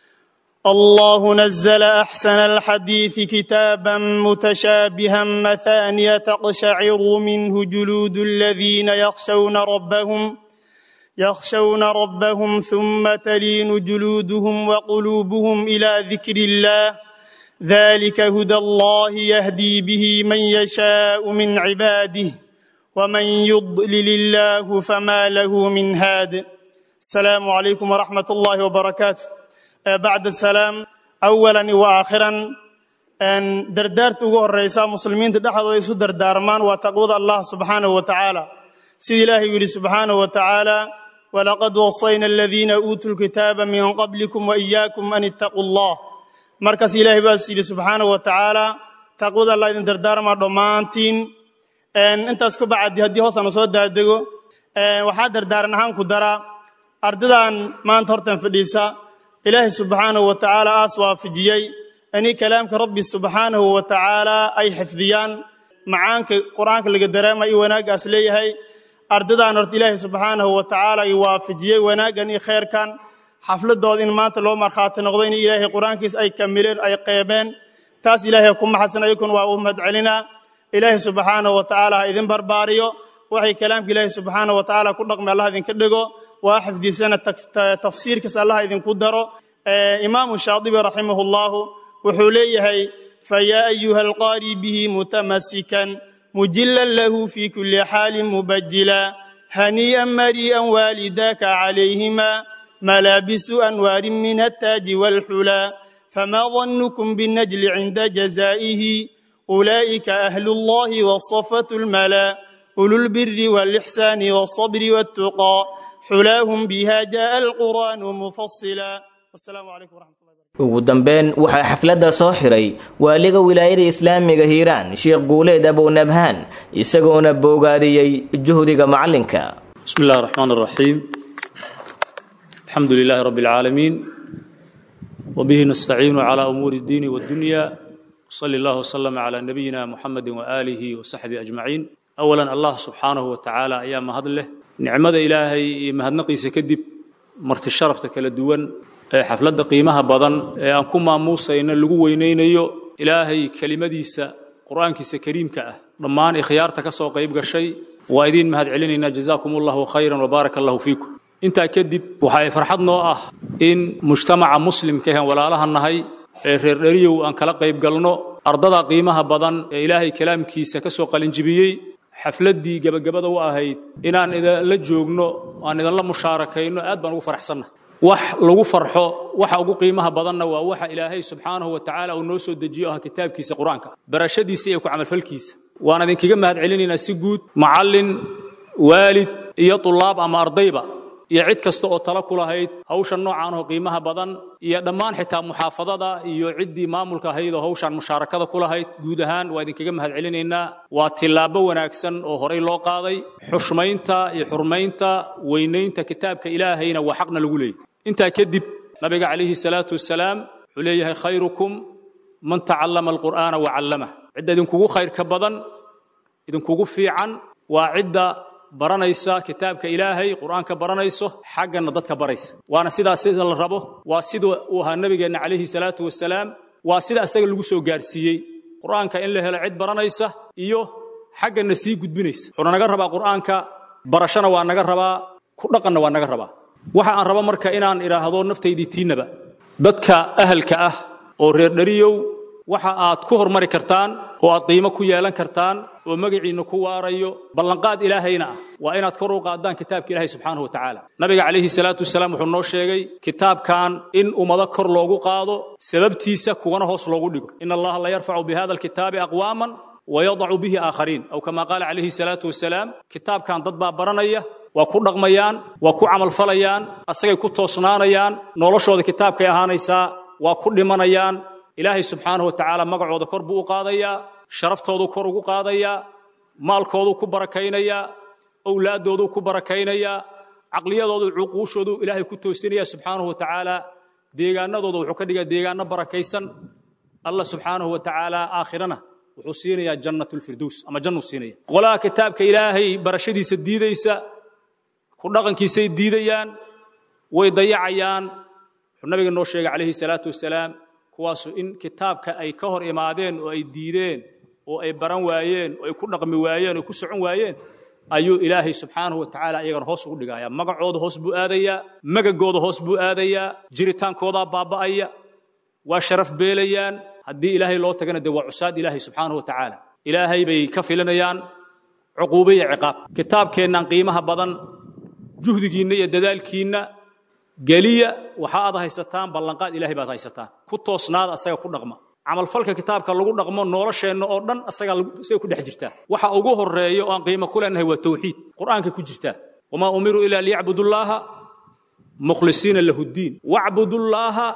الله نزل احسن الحديث كتابا متشابها مثانية تقشعر منه جلود الذين يخشون ربهم يخشون ربهم ثم تلين جلودهم وقلوبهم الى ذكر الله ذلك هدى الله يهدي به من يشاء من عباده ومن يضلل الله فما له من هاد السلام عليكم ورحمة الله وبركاته بعد السلام أولا وآخرا أن دردارت ugu horeysa muslimiinta dhexdooda isu dardaarmaan waa taqwada Allah subhanahu wa ta'ala sida ilaahay yiri subhanahu wa ta'ala ولقد وصينا الذين أوتوا الكتاب من قبلكم وإياكم أن اتقوا الله markaas ilaahay baa yiri subhanahu wa ta'ala taqwada Allah idin dardaarmaa dhammaantiin intaas ku bacdi haddii hoosaan soo daadego waxaa dardaaran ahaan ku daraa ardadan maanta hortan fadhiisa ilaahay subxaanahu wa tacaala aas waafajiyey inay kalaamka rabbi subxaanahu wa tacaala ay xifdiyaan macaanka qur-aanka laga dareema iyo wanaaggaas leeyahay ardadan horta ilaahay subxaanahu wa tacaala ay waafajiyey wanaaggan iyo khayrkan xafladooda in maanta loo markhaati noqdo in ilaahay qur-aankiis ay kamileen ay qeebeen taas ilaahay ku maxasan ayakun waa u mahadcelinaa ilaahay subxaanahu wa tacaala ha idin barbaariyo waxay kalaamka ilaahay subxaanahu wa tacaala ku dhaqmay allah idinka dhigo waa xifdisana tafsiirkiis allah idinku daro imaamu shaadibi raximahu llahu wuxuu leeyahay fayaa ayuha alqaari bihi mutamasikan mujilan lahu fi kuli xaalin mubajila hanii'an marii'an waalidaaka calayhima malaabisu anwaarin min attaaji waalxulaa فما ظنكم بالنجل عند جزائه أولئك أهل الله والصفة الملا أولو البر والإحسان والصبر والتقى حلاهم بها جاء القرآن مفصلا والسلام عليكم ورحمة الله ugu dambeyn waxaa xafladda soo xiray waaliga wilaayada islaamiga hiiraan sheekh guuleed abownabhaan isagoona boogaadiyey juhdiga macallinka بسم الله الرحمن الرحيم الحمد لله رب العالمين وبه نستعين على أمور الدين والدنيا صلى الله وسلم على نبينا محمد وآله وصحبه أجمعين أولا الله سبحانه وتعالى أيام هذله نعمة إلهي مهدنقي سكدب مرت الشرف تكالدوان حفلة قيمها بدن أنكما موسى إن اللقوة وينينيو إلهي كلمة ديسة قرآن كيسة كريم كأه ضمان إخيارتك سوى قيب شيء وإذين مهد علينا جزاكم الله خيرا وبارك الله فيكم intaa kadib waxay farxad noo ah in mujtamaca muslimka ahan walaalaha nahay ee reer dheriyow aan kala qayb galno ardada qiimaha badan ee ilaahay kalaamkiisa ka soo qalinjibiyey xafladdii gebagabada u ahayd inaan idinla joogno aan idinla mushaarakayno aad baan ugu faraxsannahay wax lagu farxo waxa ugu qiimaha badanna waa waxa ilaahay subxaanahu wa tacaala uu noo soo dejiyo ah kitaabkiisa qur-aanka barashadiisa iyo ku camalfalkiisa waan idinkaga mahad celinaynaa si guud macallin waalid iyo tulaab ama ardayba iyo cid kasta oo tala ku lahayd hawsha noocan oo qiimaha badan iyo dhammaan xitaa muxaafadada iyo ciddii maamulka ahayd oo hawshan mushaarakada ku lahayd guud ahaan waa idinkaga mahad celinaynaa waa tillaabo wanaagsan oo horay loo qaaday xushmaynta iyo xurmaynta weynaynta kitaabka ilaahayna waa xaqna lagu leeyahy intaa kadib nabiga calayhi salaatu wasalaam wuxuu leeyahay khayrukum man tacallama alqur'aana wa callamah cidda idinkugu khayrka badan idinkugu fiican waa cidda baranaysa kitaabka ilaahay qur'aanka baranayso xaggana dadka baraysa waana sidaas sida la rabo waa sida uu ahaa nabigeenna calayhi salaatu wasalaam waa sida isaga lagu soo gaarsiiyey qur'aanka in la helo cid baranaysa iyo xaggana sii gudbinaysa wuxuuna naga rabaa qur'aanka barashana waa naga rabaa ku dhaqanna waa naga rabaa waxa aan rabo marka inaan idhaahdo naftaydii tiinaba dadka ahalka ah oo reer dhariyow waxa aad ku hormari kartaan oo aad qiimo ku yeelan kartaan oo magaciinna ku waarayo ballanqaad ilaahayna ah waa inaad kor u qaadaan kitaabka ilaahay subxaanahu wa tacaala nabiga calayhi salaatu wasalaam wuxuu noo sheegay kitaabkan in ummado kor loogu qaado sababtiisa kuwana hoos loogu dhigo in allaha la yarfacu bihada alkitaabi aqwaaman wayadacu bihi aakhariin aw kama qaala calayhi salaatu wasalaam kitaabkan dad baa baranaya waa ku dhaqmayaan waa ku camalfalayaan asagay ku toosnaanayaan noloshooda kitaabkay ahaanaysaa waa ku dhimanayaan ilaahay subxaanahu wa tacaala magacooda kor buu u qaadayaa sharaftoodu kor ugu qaadayaa maalkooduu ku barakaynayaa owlaaddooduu ku barakaynayaa caqliyadoodu cuquushoodu ilaahay ku toosinaya subxaanahu wa tacaala deegaanadooda wuxuu ka dhigaa deegaano barakaysan allah subxaanahu wa tacaala aakhirana wuxuu siinayaa jannatulfirdows ama jannuu siinaya qolaha kitaabka ilaahay barashadiisa diidaysa ku dhaqankiisay diidayaan way dayacayaan wuxuu nabiga noo sheegay calayhi salaatu wasalaam kuwaasu in kitaabka ay ka hor imaadeen oo ay diideen oo ay baran waayeen oo ay ku dhaqmi waayeen oo ku socon waayeen ayuu ilaahay subxaanahu wa tacaala iyagana hoos ugu dhigayaa magacooda hoos buu aadayaa magagooda hoos buu aadayaa jiritaankoodaa baaba'aya waa sharaf beelayaan haddii ilaahay loo tagana dee waa cusaad ilaahay subxaanahu wa tacaala ilaahay bay ka filanayaan cuquube iyo ciqaab kitaabkeennan qiimaha badan juhdigiinna iyo dadaalkiinna geliya waxa aad haysataan ballanqaad ilaahay baad haysataan ku toosnaada asaga ku dhaqma camalfalka kitaabka lagu dhaqmo nolosheenna oo dhan asaga isaga ku dhex jirtaa waxa ugu horeeya oo aan qiimo ku leenahay waa tawxiid qur'aanka ku jirtaa wamaa umiruu ilaa liyacbudullaaha mukhlisiina lahu ddiin wacbudullaaha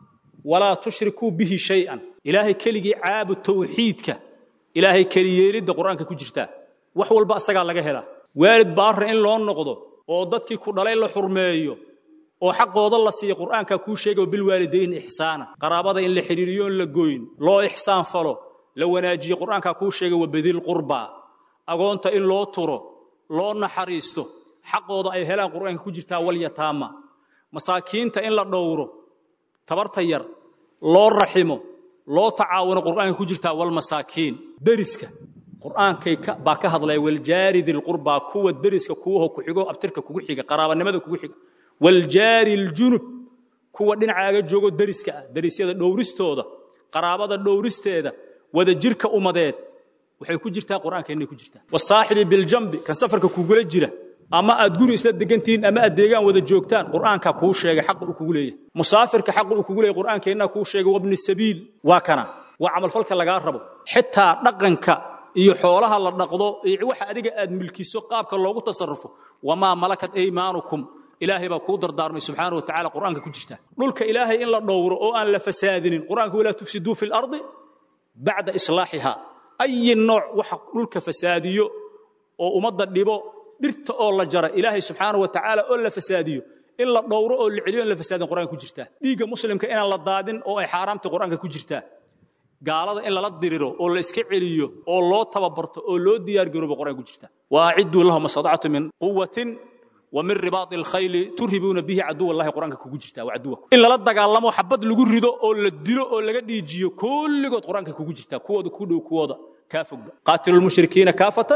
walaa tushrikuu bihi shay-an ilaahay keligii caabud tawxiidka ilaahay keliyeelidda qur'aanka ku jirtaa wax walba asagaa laga helaa waalid baarra in loo noqdo oo dadkii ku dhalay la xurmeeyo oo xaqooda la siiyo qur'aanka kuu sheegay bilwaalidayn ixsaana qaraabada in la xidhiiriyo in la goyn loo ixsaan falo la wanaajiyo qur'aanka kuu sheegay wabadil qurba agoonta in loo turo loo naxariisto xaqooda ay helaan qur'aanka ku jirtaa walyataama masaakiinta in la dhowro tabarta yar loo raximo loo tacaawuno qur'aanka ku jirtaa walmasaakiin deriska qur'aankay baa ka hadlaya waljaari dilqurbaa kuwa deriska kuwaho ku xigo abtirka kugu xiga qaraabanimada kugu xiga waljaari ljunub kuwa dhinacaaga joogo deriska ah derisyada dhowristooda qaraabada dhowristeeda wada jirka umadeed waxay ku jirtaa qur'aanka inay ku jirtaa wasaaxibi biljambi kan safarka kugula jira ama aad guri isla degantihiin ama aad deegaan wada joogtaan qur'aanka kuu sheegay xaqa uu kugu leeyahay musaafirka xaqa uu kugu leeyahay qur'aankeenna kuu sheegay wabni sabiil waa kana waa camalfalka lagaa rabo xitaa dhaqanka iyo xoolaha la dhaqdo iyo waxa adiga aad milkiso qaabka loogu tasarrufo wamaa malakat aymaanukum ilaahay baa kuu dardaarmay subxaana wa tacaala qur'aanka ku jirta dhulka ilaahay in la dhowro oo aan la fasaadinin qur'aanka walaa tufsiduu fi lardi bacda islaaxiha ayi nooc waxa dhulka fasaadiyo oo ummadda dhibo dhirta oo la jara ilaahay subxaana wa tacaala oo la fasaadiyo in la dhowro oo la celiyo in la fasaadin qur'aanka ku jirtaa dhiigga muslimka inaan la daadin oo ay xaaraamta qur'aanka ku jirtaa gaalada in lala diriro oo la iska celiyo oo loo tababarto oo loo diyaargaroobo qur'aanka ku jirtaa waacidduu lahum mastatactu min quwatin ومن رباط الخيل ترهبون به عدو الله قرآنك كوجو جرتا وعدوك إن لا دغالمو حبد لغو ريدو او لا ديلو او لا ديجيو كلغود قرآنك كوجو جرتا كوودا كودو كوودا كافق قاتل المشركين كافة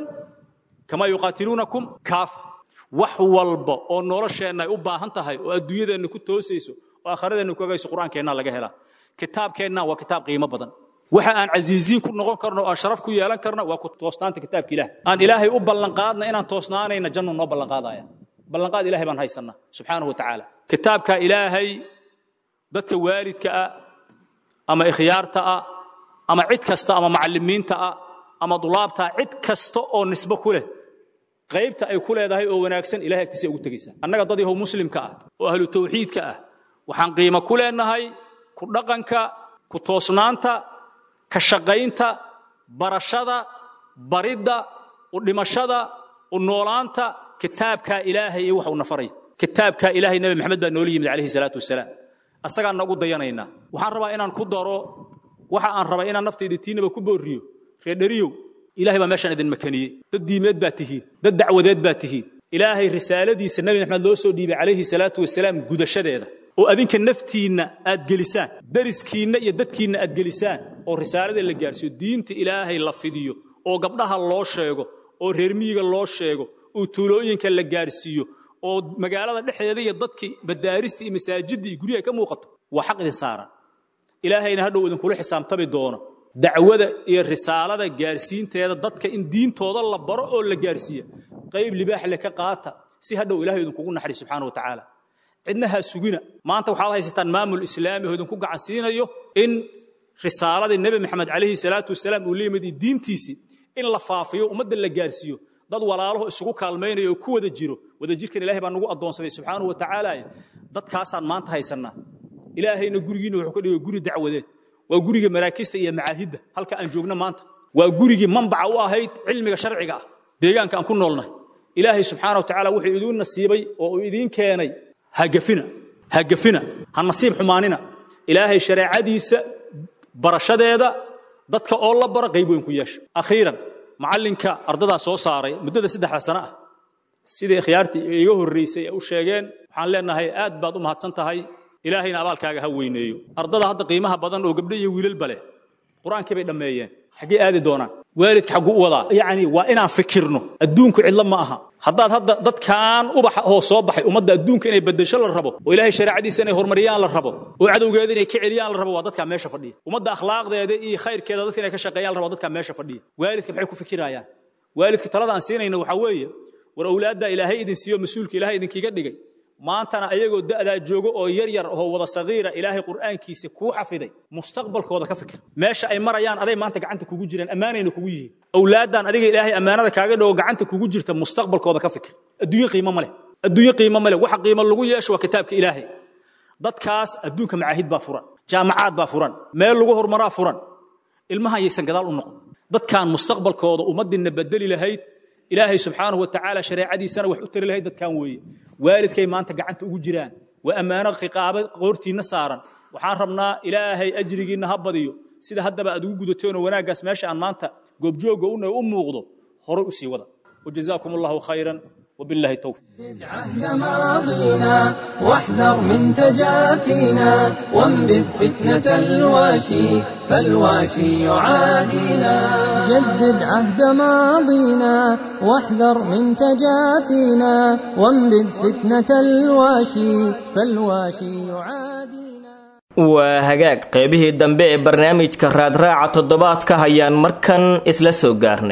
كما يقاتلونكم كافة wax walba oo nolosheenna ay u baahan tahay oo adduunyadeenna ku toosayso oo aakhiradeenna ku agayso qur-aankeenna laga helaa kitaabkeenna waa kitaab qiimo badan waxa aan casiisiin ku noqon karno oo sharaf ku yeelan karno waa ku toostaanta kitaabka ilaah aan ilaahay u ballan qaadna inaan toosnaanayna jannu noo ballan qaadaya ballanqaad ilahay baan haysanaa subxaanahu wa tacaala kitaabka ilaahay dadka waalidka ah ama ikhyaarta ah ama cid kasta ama macallimiinta ah ama dulaabta cid kasta oo nisbo ku leh qaybta ay ku leedahay oo wanaagsan ilahay agtiisa ugu tegaysaa annaga dad yahow muslimka ah oo ahlu tawxiidka ah waxaan qiimo ku leenahay ku dhaqanka ku toosnaanta ka shaqaynta barashada baridda u dhimashada u noolaanta kitaabka ilaahay iyo wax uu nafaray kitaabka ilaahay nabi maxamed baa noola yimid calayhi salaatu wasalaam asagaan nagu dayanaynaa waxaan rabaa inaan ku daro waxa aan rabaa inaan naftayda tiinaba ku booriyo reedhariyow ilaahay baa meeshaan idin makaniyey dad diimeed baa tihiin dad dacwadeed baa tihiin ilaahay risaaladiisa nabi maxamed loo soo dhiibay calayhi salaatu wasalaam gudashadeeda oo adinka naftiinna aad gelisaan dariskiinna iyo dadkiinna aad gelisaan oo risaalada la gaarsiiyo diinta ilaahay la fidiyo oo gabdhaha loo sheego oo reer miyiga loo sheego oo tuulooyinka la gaarsiiyo oo magaalada dhexdeeda iyo dadkii madaarista iyo masaajidda iyo guryaha ka muuqato waa xaq idin saaran ilaahayna hadhow idinkula xisaabtami doono dacwada iyo risaalada gaarsiinteeda dadka in diintooda la baro oo la gaarsiiya qayb libaax le ka qaata si hadhow ilahay idinkugu naxari subxaana wa tacaala cidna ha sugina maanta waxaad haysataan maamul islaami oo idinku gacansiinayo in risaaladii nebi maxamed calayhi salaatu wasalaam uu la yimid iyo diintiisii in la faafiyo ummadda la gaarsiiyo dad walaalaho isugu kaalmaynaya oo ku wada jiro wadajirkan ilahay baa nagu addoonsaday subxaanahu wa tacaala dadkaasaan maanta haysannaa ilaahayna gurigiinna wuxuu ka dhigay guri dacwadeed waa guriga maraakista iyo macaahidda halka aan joogno maanta waa gurigii manbaca u ahayd cilmiga sharciga ah deegaanka aan ku noolnahay ilaahay subxaana wa tacaala wuxuu idiin nasiibay oo uu idiin keenay hagafina hagafina ha nasiib xumaanina ilaahay shareecadiisa barashadeeda dadka oo la bara qayb weyn ku yeesha akhiiran macallinka ardadaa soo saaray muddada saddexda sano ah sidai ikhyaartii iga horraysay ay u sheegeen waxaan leenahay aad baad u mahadsan tahay ilaahayna abaalkaaga ha weyneeyo ardada hadda qiimaha badan oo gabdho iyo wiilalba leh qur-aankii bay dhammeeyeen xaggee aadi doonaan waalidka xagguu u wadaa yacni waa inaan fikirno adduunku cidlo ma aha haddaad hadda dadkan ubaxa oo soo baxay ummadda adduunka inay beddesho la rabo oo ilaahay shareecadiisa inay horumariyaan la rabo oo cadowgeeda inay ka celiyaan la rabo waa dadkaa meesha fadhiya ummadda akhlaaqdeeda iyo khayrkeeda dadka inay ka shaqeeyaan la rabo dadkaa meesha fadhiya waalidka maxay ku fikirayaan waalidka talada aan siinayna waxaa weeye war awlaaddaa ilaahay idin siiyo mas-uulka ilaahay idinkiiga dhigay maantana ayagoo da'daa joogo oo yar yar oo wada sagiira ilaahay qur'aankiisa kuu xafiday mustaqbalkooda ka fikir meesha ay marayaan aday maanta gacanta kugu jiraan ammaanayna kugu yihiin awlaaddan adiga ilaahay ammaanada kaaga dhago gacanta kugu jirta mustaqbalkooda ka fikir adduunye qiimo ma leh adduunye qiimo ma leh waxa qiimo lagu yeesho waa kitaabka ilaahay dadkaas adduunka macaahid baa furan jaamacaad baa furan meel lagu horumaraa furan ilmahan yaysan gadaal u noqon dadkan mustaqbalkooda ummaddiinna bedeli lahayd ilaahay subxaanahu wa tacaala shareecadiisana wax u tari lahayd dadkan weeye waalidkay maanta gacanta ugu jiraan waa ammaano khiqaabo qoortiinna saaran waxaan rabnaa ilaahay ajrigiinna ha badiyo sida haddaba aad ugu gudateenoo wanaaggaas meesha aan maanta goobjoogga una u muuqdo horay u sii wada wajazaakum allahu khayran وبالله التوفيق عهد ماضينا واحذر من تجافينا وانبذ فتنة الواشي فالواشي يعادينا جدد عهد ماضينا واحذر من تجافينا وانبذ فتنة الواشي فالواشي يعادينا waa hagaag qaybihii dambe ee barnaamijka raadraaca toddobaadka hayaan markan isla soo gaarnay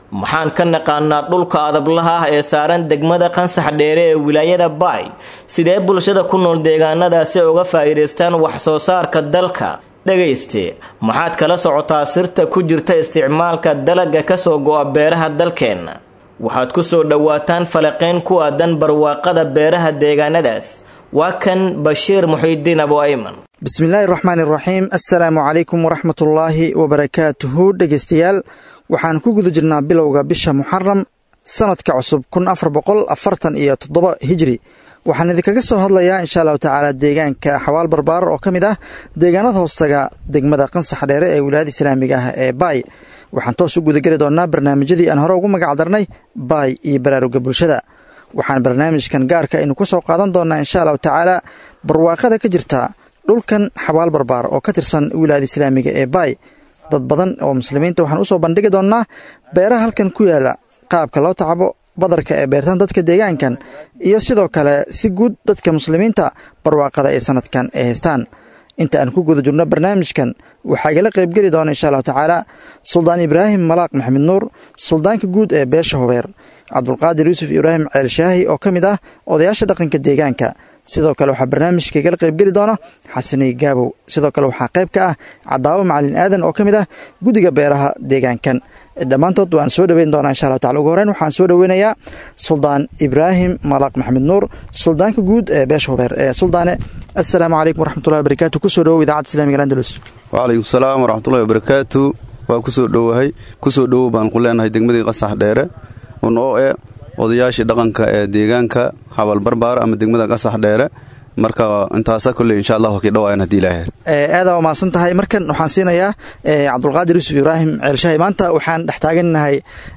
maxaan ka naqaanaa dhulka adablaha ah ee saaran degmada qansax dheere ee wilaayada baay sidee bulshada ku nool deegaanadaasi uga faa'iidaystaan wax soo saarka dalka dhegayste maxaad kala socotaa sirta ku jirta isticmaalka dalagga kasoo go'a beeraha dalkeenna waxaad ku soo dhowaataan falaqayn ku aadan barwaaqada beeraha deegaanadaas waa kan bashiir muxiidiin abu ayman bismillaahi raxmaan iraxiim assalaamu calaykum waraxmatullaahi wabarakaatuhu dhegaystayaal waxaan ku guda jirnaa bilowga bisha muxaram sanadka cusub kun afar boqol afartan iyo toddoba hijri waxaan idinkaga soo hadlayaa insha allahu tacaala deegaanka xawaal barbaar oo ka mid ah deegaanada hoostaga degmada qansax dheere ee wilaayada islaamiga ah ee baay waxaan toos u gudageli doonnaa barnaamijyadii aan hore ugu magac darnay baay iyo baraaruga bulshada waxaan barnaamijkan gaarka aynu ku soo qaadan doonnaa insha allahu tacaala barwaaqada ka jirta dhulkan xabaal barbaar oo ka tirsan wilaayada islaamiga ee baay dad badan oo muslimiinta waxaan usoo bandhigi doonnaa beeraha halkan ku yaala qaabka loo tacabo badarka ee beertaan dadka deegaankan iyo sidoo kale si guud dadka muslimiinta barwaaqada ee sanadkan ay haystaan inta aan ku guda jirno barnaamijkan waxaa igala qaybgeli doona insha allahu tacaala suldaan ibraahim malaaq maxamed nuur suldaanka guud ee beesha hubeer cabdulqaadir yuusuf ibraahim ceelshaahi oo ka mid ah odayaasha dhaqanka deegaanka sidoo kale waxaa barnaamijka igala qaybgeli doona xasani gaabow sidoo kale waxaa qayb ka ah cadaawo macalin aadan oo ka mid ah guddiga beeraha deegaankan dhammaantood waan soo dhoweyn doonaa insha allah tacala ugu horeyn waxaan soo dhoweynayaa suldaan ibraahim malaaq maxamed nuur suldaanka guud ee beesha hubeer ee suldaane assalaamu calaykum waraxmatullahi wabarakaatu kusoo dhowow idaacadda islamiga andalus wacalaykum salaam waraxmatullahi wabarakaatu waa kusoo dhowahay kusoo dhowow baan ku leenahay degmadii qasax dheere unoo e odayaashii dhaqanka ee deegaanka habal barbaar ama degmada qasax dheere marka intaasa kolley insha allah kii dhawaayan hadii ilaahay aadaa waa mahadsan tahay markan waxaan siinayaa cabdulqaadir yuusuf ibraahim ceelshahay maanta waxaan dhex taagannahay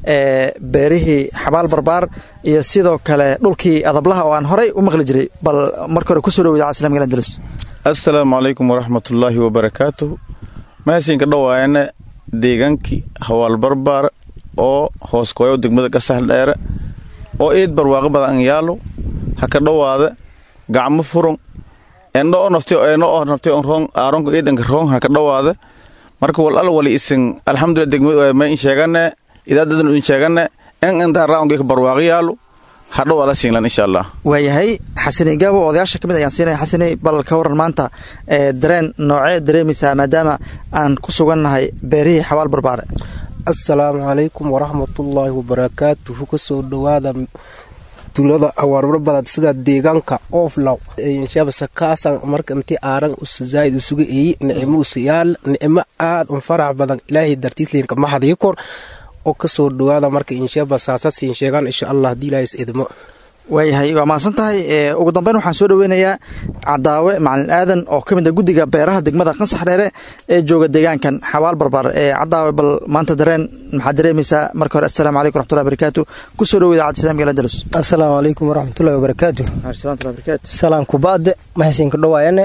beerihii xabaal barbaar iyo sidoo kale dhulkii adablaha oo aan horay u maqli jiray bal marka hore kusoo dhow idaacad islamika andalus assalaamu calaykum waraxmatullaahi wabarakaatuh mahadsinka dhawaayana deegaankii hawaal barbaar oo hoos kooyo degmada qasax dheere oo eed barwaaqo badan yaalo ha ka dhowaada gacmo furon eno o nafti eno o nafti on rong aaronka eedanka rong ha ka dhowaada marka wal al wali isin alxamdulillah degmada ma in sheegane idaadadan in sheegane en inta raawngii ka barwaaqo yaalo ha dhowaada singlan insha allah waayahay xasani gaabo odayaasha ka mid ayaan siinaya xasani bal ka waran maanta dareen noocee dareemaysaa maadaama aan ku sugannahay beerihii xabaal barbaare assalaamu calaykum waraxmatullaahi wabarakaatuhu kasoo dhowaada tulada awaarbarbadad sida deegaanka ooflaw shabasakaasan marka intii aaran usazaaid usuga eeyi nicimo usayaal nicimo aad un farax badan ilaahay dartiisliinka maxadii kor oo kasoo dhowaada marka inshaba saasasiin sheegaan insha allah haddii ilaahay is idmo waayahay waa mahadsan tahay ugu dambeyn waxaan soo dhoweynayaa cadaawe macalin aadan oo ka mid a guddiga beeraha degmada qansax dheere ee jooga deegaankan xabaal barbaar ee cadaawe bal maanta dareen maxaad dareemaysaa marka hore assalaamu calaykum waraxmatullahi wabarakaatu kusoo dhowo idaacadda islamiga andalus assalaamu calaykum waraxmatullahi wabarakaatu barakaatu salaan kubaade mahaysinka dhowaayane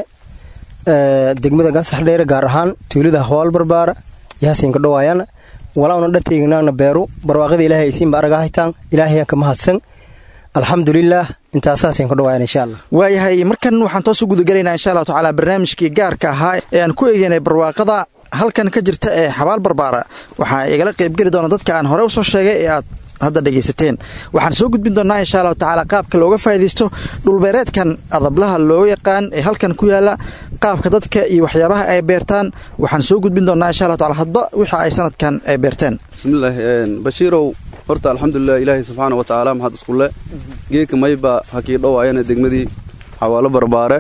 degmada qansax dheere gaar ahaan tuulada hawaal barbaara yahasinka dhowaayana walauna dhateegnaana beeru barwaaqada ilaahay aysiinba aragahaytaan ilaahaya ka mahadsan alxamdulilaah intaasaasn ku dhawaayan insha allah waayahay markan waxaan toos u gudagelaynaa insha allahu tacaala barnaamijkii gaarka ahaa ee aan ku eegeynay barwaaqada halkan ka jirta ee xabaal barbaara waxaa igala qaybgeli doona dadka aan hore usoo sheegay ee aad hadda dhegaysateen waxaan soo gudbin doonnaa insha allahu tacaala qaabka looga faa'iidaysto dhulbeereedkan adablaha loo yaqaan ee halkan ku yaala qaabka dadka iyo waxyaabaha ay beertaan waxaan soo gudbin doonnaa insha allahu tacala hadba wixii ay sanadkan ay beerteen bismillaah bashiirow horta alxamdulilah ilaahay subxaana wa tacaala maxad iskule geeka mayba hakii dhowaayana degmadii xawaalo barbaare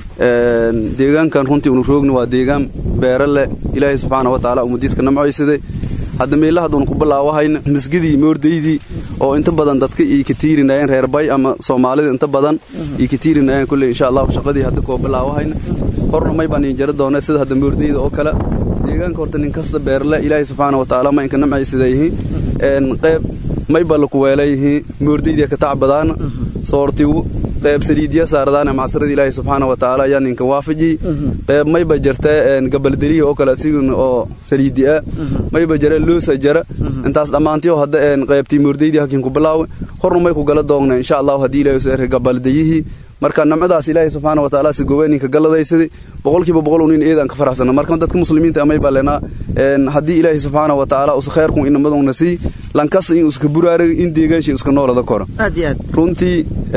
deegaankan runtii unu roogni waa deegaan beere leh ilaahay subxaana wa tacaala umadiiska namcaysaday hadda meelahaduun ku bilaawahayna misgidii moordaydii oo inta badan dadka ii ka tiirinayeen reer bay ama soomaalida inta badan ii ka tiirinayeen kulley insha allahu shaqadii hadda koo bilaawahayna horna may baan iin jari doona sida hadda moordayda oo kale deegaanka horta nin kasta beerle ilaahay subxaana wa tacaala ma inka namcaysada yihiin qayb may ba laku weelayihiin moordaydia ka tacbadaana soortigu qayb saliidya saaradaana macsarada ilaahay subxaana wa tacaala ayaa ninka waafajiy qayb mayba jirta gabaldeliya oo kale asiguna oo saliidi ah mayba jira loosa jara intaas dhammaantiyo hadda qaybtii moordaydii hakiin ku bilaawe horna may ku gala doogna insha allahu haddii ilaahay soo erka gabaldayihii marka namcadaas ilaahay subxaana wa tacaala si gobeeninka galladaysadii boqolkiiba boqol unin eedaan ka faraxsana marka dadka muslimiinta amay baa leenaa haddii ilaahay subxaana wa tacaala usa khayrkun inamaduna sii lankasta in uska buraarag in deegaansha iska noolada koro aad iyo aad runtii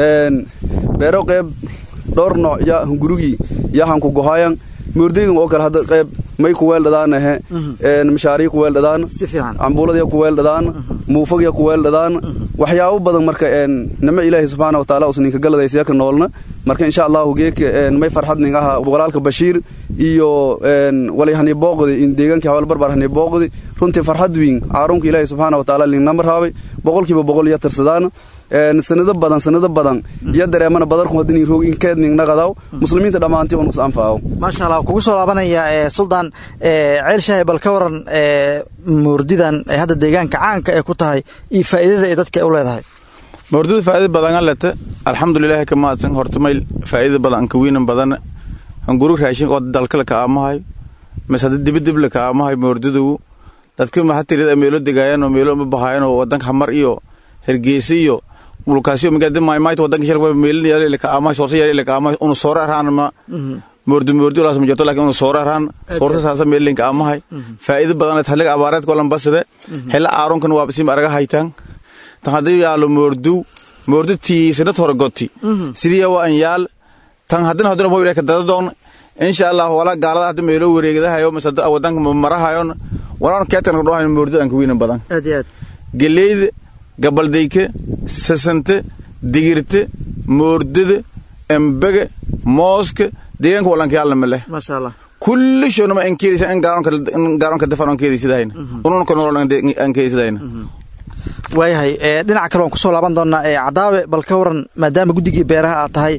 beero qeyb dhowr nooc ya gurigii yahanku gohaayan moordeydan oo kale hadda qeyb may ku weeldhadaanahe mashaarii ku weeldhadaan cambuuladya ku weeldhadaan muufagya ku weeldhadaan waxyaabo badan marka nimo ilaahay subxaana wataala us ninka galadaysiya ka noolna marka insha allahu geeka may farxad ning aha walaalka bashiir iyo walay hani booqdi in deegaankii hawal barbar hani booqdi runtii farxad wiin caarunka ilaahay subxaana wataala lingnama raabay boqolkiiba boqol iyo tirsadaan sanado badan sanado badan iyo dareemana badarku hadin roog in keed ningnaqadaw muslimiinta dhammaantii unus anfaawo maasha allah kugu soo laabanaya suldaan ceel shaahi bal ka waran moordidan hadda deegaanka caanka ee ku tahay iyo faa'iidada ay dadka u leedahay moordida faa'iida badan lete alxamdulilahi ka mahadsan horta mayl faa'iida badan anka wiinan badan anguru raashin oo dalkale ka aamahay mise hadda dibidibla ka aamahay moordidu dadka mahatirida meelo degaayaan oo meelo ma bahaayaan oo wadanka hamar iyo hergeysa iyo mulkaasiyo magaalada maaymaayta wadanka shalba meelin yaalay ka aamahay soorsa yaalay ka aamahay unu soora araan ma moordi moordi walaas ma jirto laakiin unu soora araan soorsa saasa meelin ka aamahay faa'iida badan leh haliga abaareedka olan basade hela aaronkan waa bisim araga haytaan tan haddii yaalo moordu moordi tiisanad hore goti sidii waa an yaal tan haddina haddina waa ka dadadoon insha allah wala gaalada hadda meelo wareegadahayo mise wadanka marahayon walaan keetan dhohayn moordi aan ka wiinan badan aad iyo aad geleyda gabaldayke sasante digirte moordada embege mooska deegaanka walanka yaalna ma leh maasha allah kulli shownama an keedaysa in gaaronka dafan aan keedaysidahayna ununka nolol aan keedaysidahayna waayahay dhinaca kale waan kusoo laaban doonaa cadaabe bal ka waran maadaama guddigii beeraha aad tahay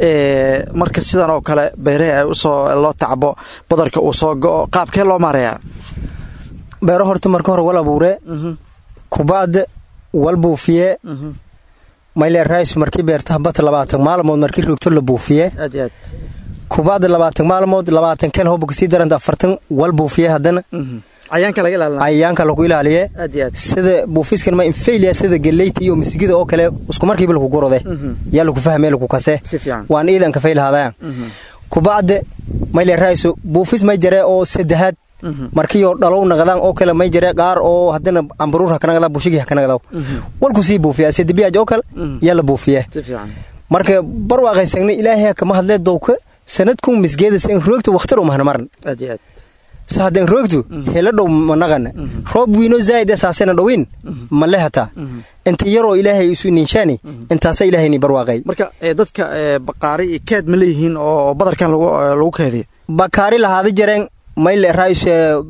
marka sidan oo kale beeraha ay usoo loo tacbo badarka uu soo go'o qaabkee loo maareeyaa beero horta marka hore wal abuure kubaad wal buufiye mayle rays markii beertaha bata labaatan maalmood markii rogto la buufiye aad iyo aad kubaada labaatan maalmood labaatan kel hoba kasii daranta afartan wal buufiye haddana cayaanka laga ilaalina cayayaanka lagu ilaaliye aad iyo aad sida buufiskan ma infaylia sida galeyta iyo misigida oo kale isku markiiba lagu gurode yaa lagu fahme lagu kase si fiican waan iidan ka faylahadaya kubaade mayle rayso buufis may jare oo saddexaad markiioo dhalow naqdaan oo kale may jare qaar oo haddana ambaruur hakanaqda bushigii hakanaqdaw walku sii buufiya sedibiyaaj oo kale yaa la buufiye si fiican marka barwaaqaysagna ilaahay kama hadlee dowka sanadkun misgeedas in roogta wakhtar umahna maran aad iyo aad sa haddeen roogtu hela dhow ma naqana roob wiino zaa'id asaasena dhowin ma le hataa inta yaroo ilaahay isu ninshaani intaasa ilaahayni barwaaqay marka dadka baqaari iyo keed ma leeyihiin oo badarkan lagu keediyo bakaari lahaada jareen mayle rays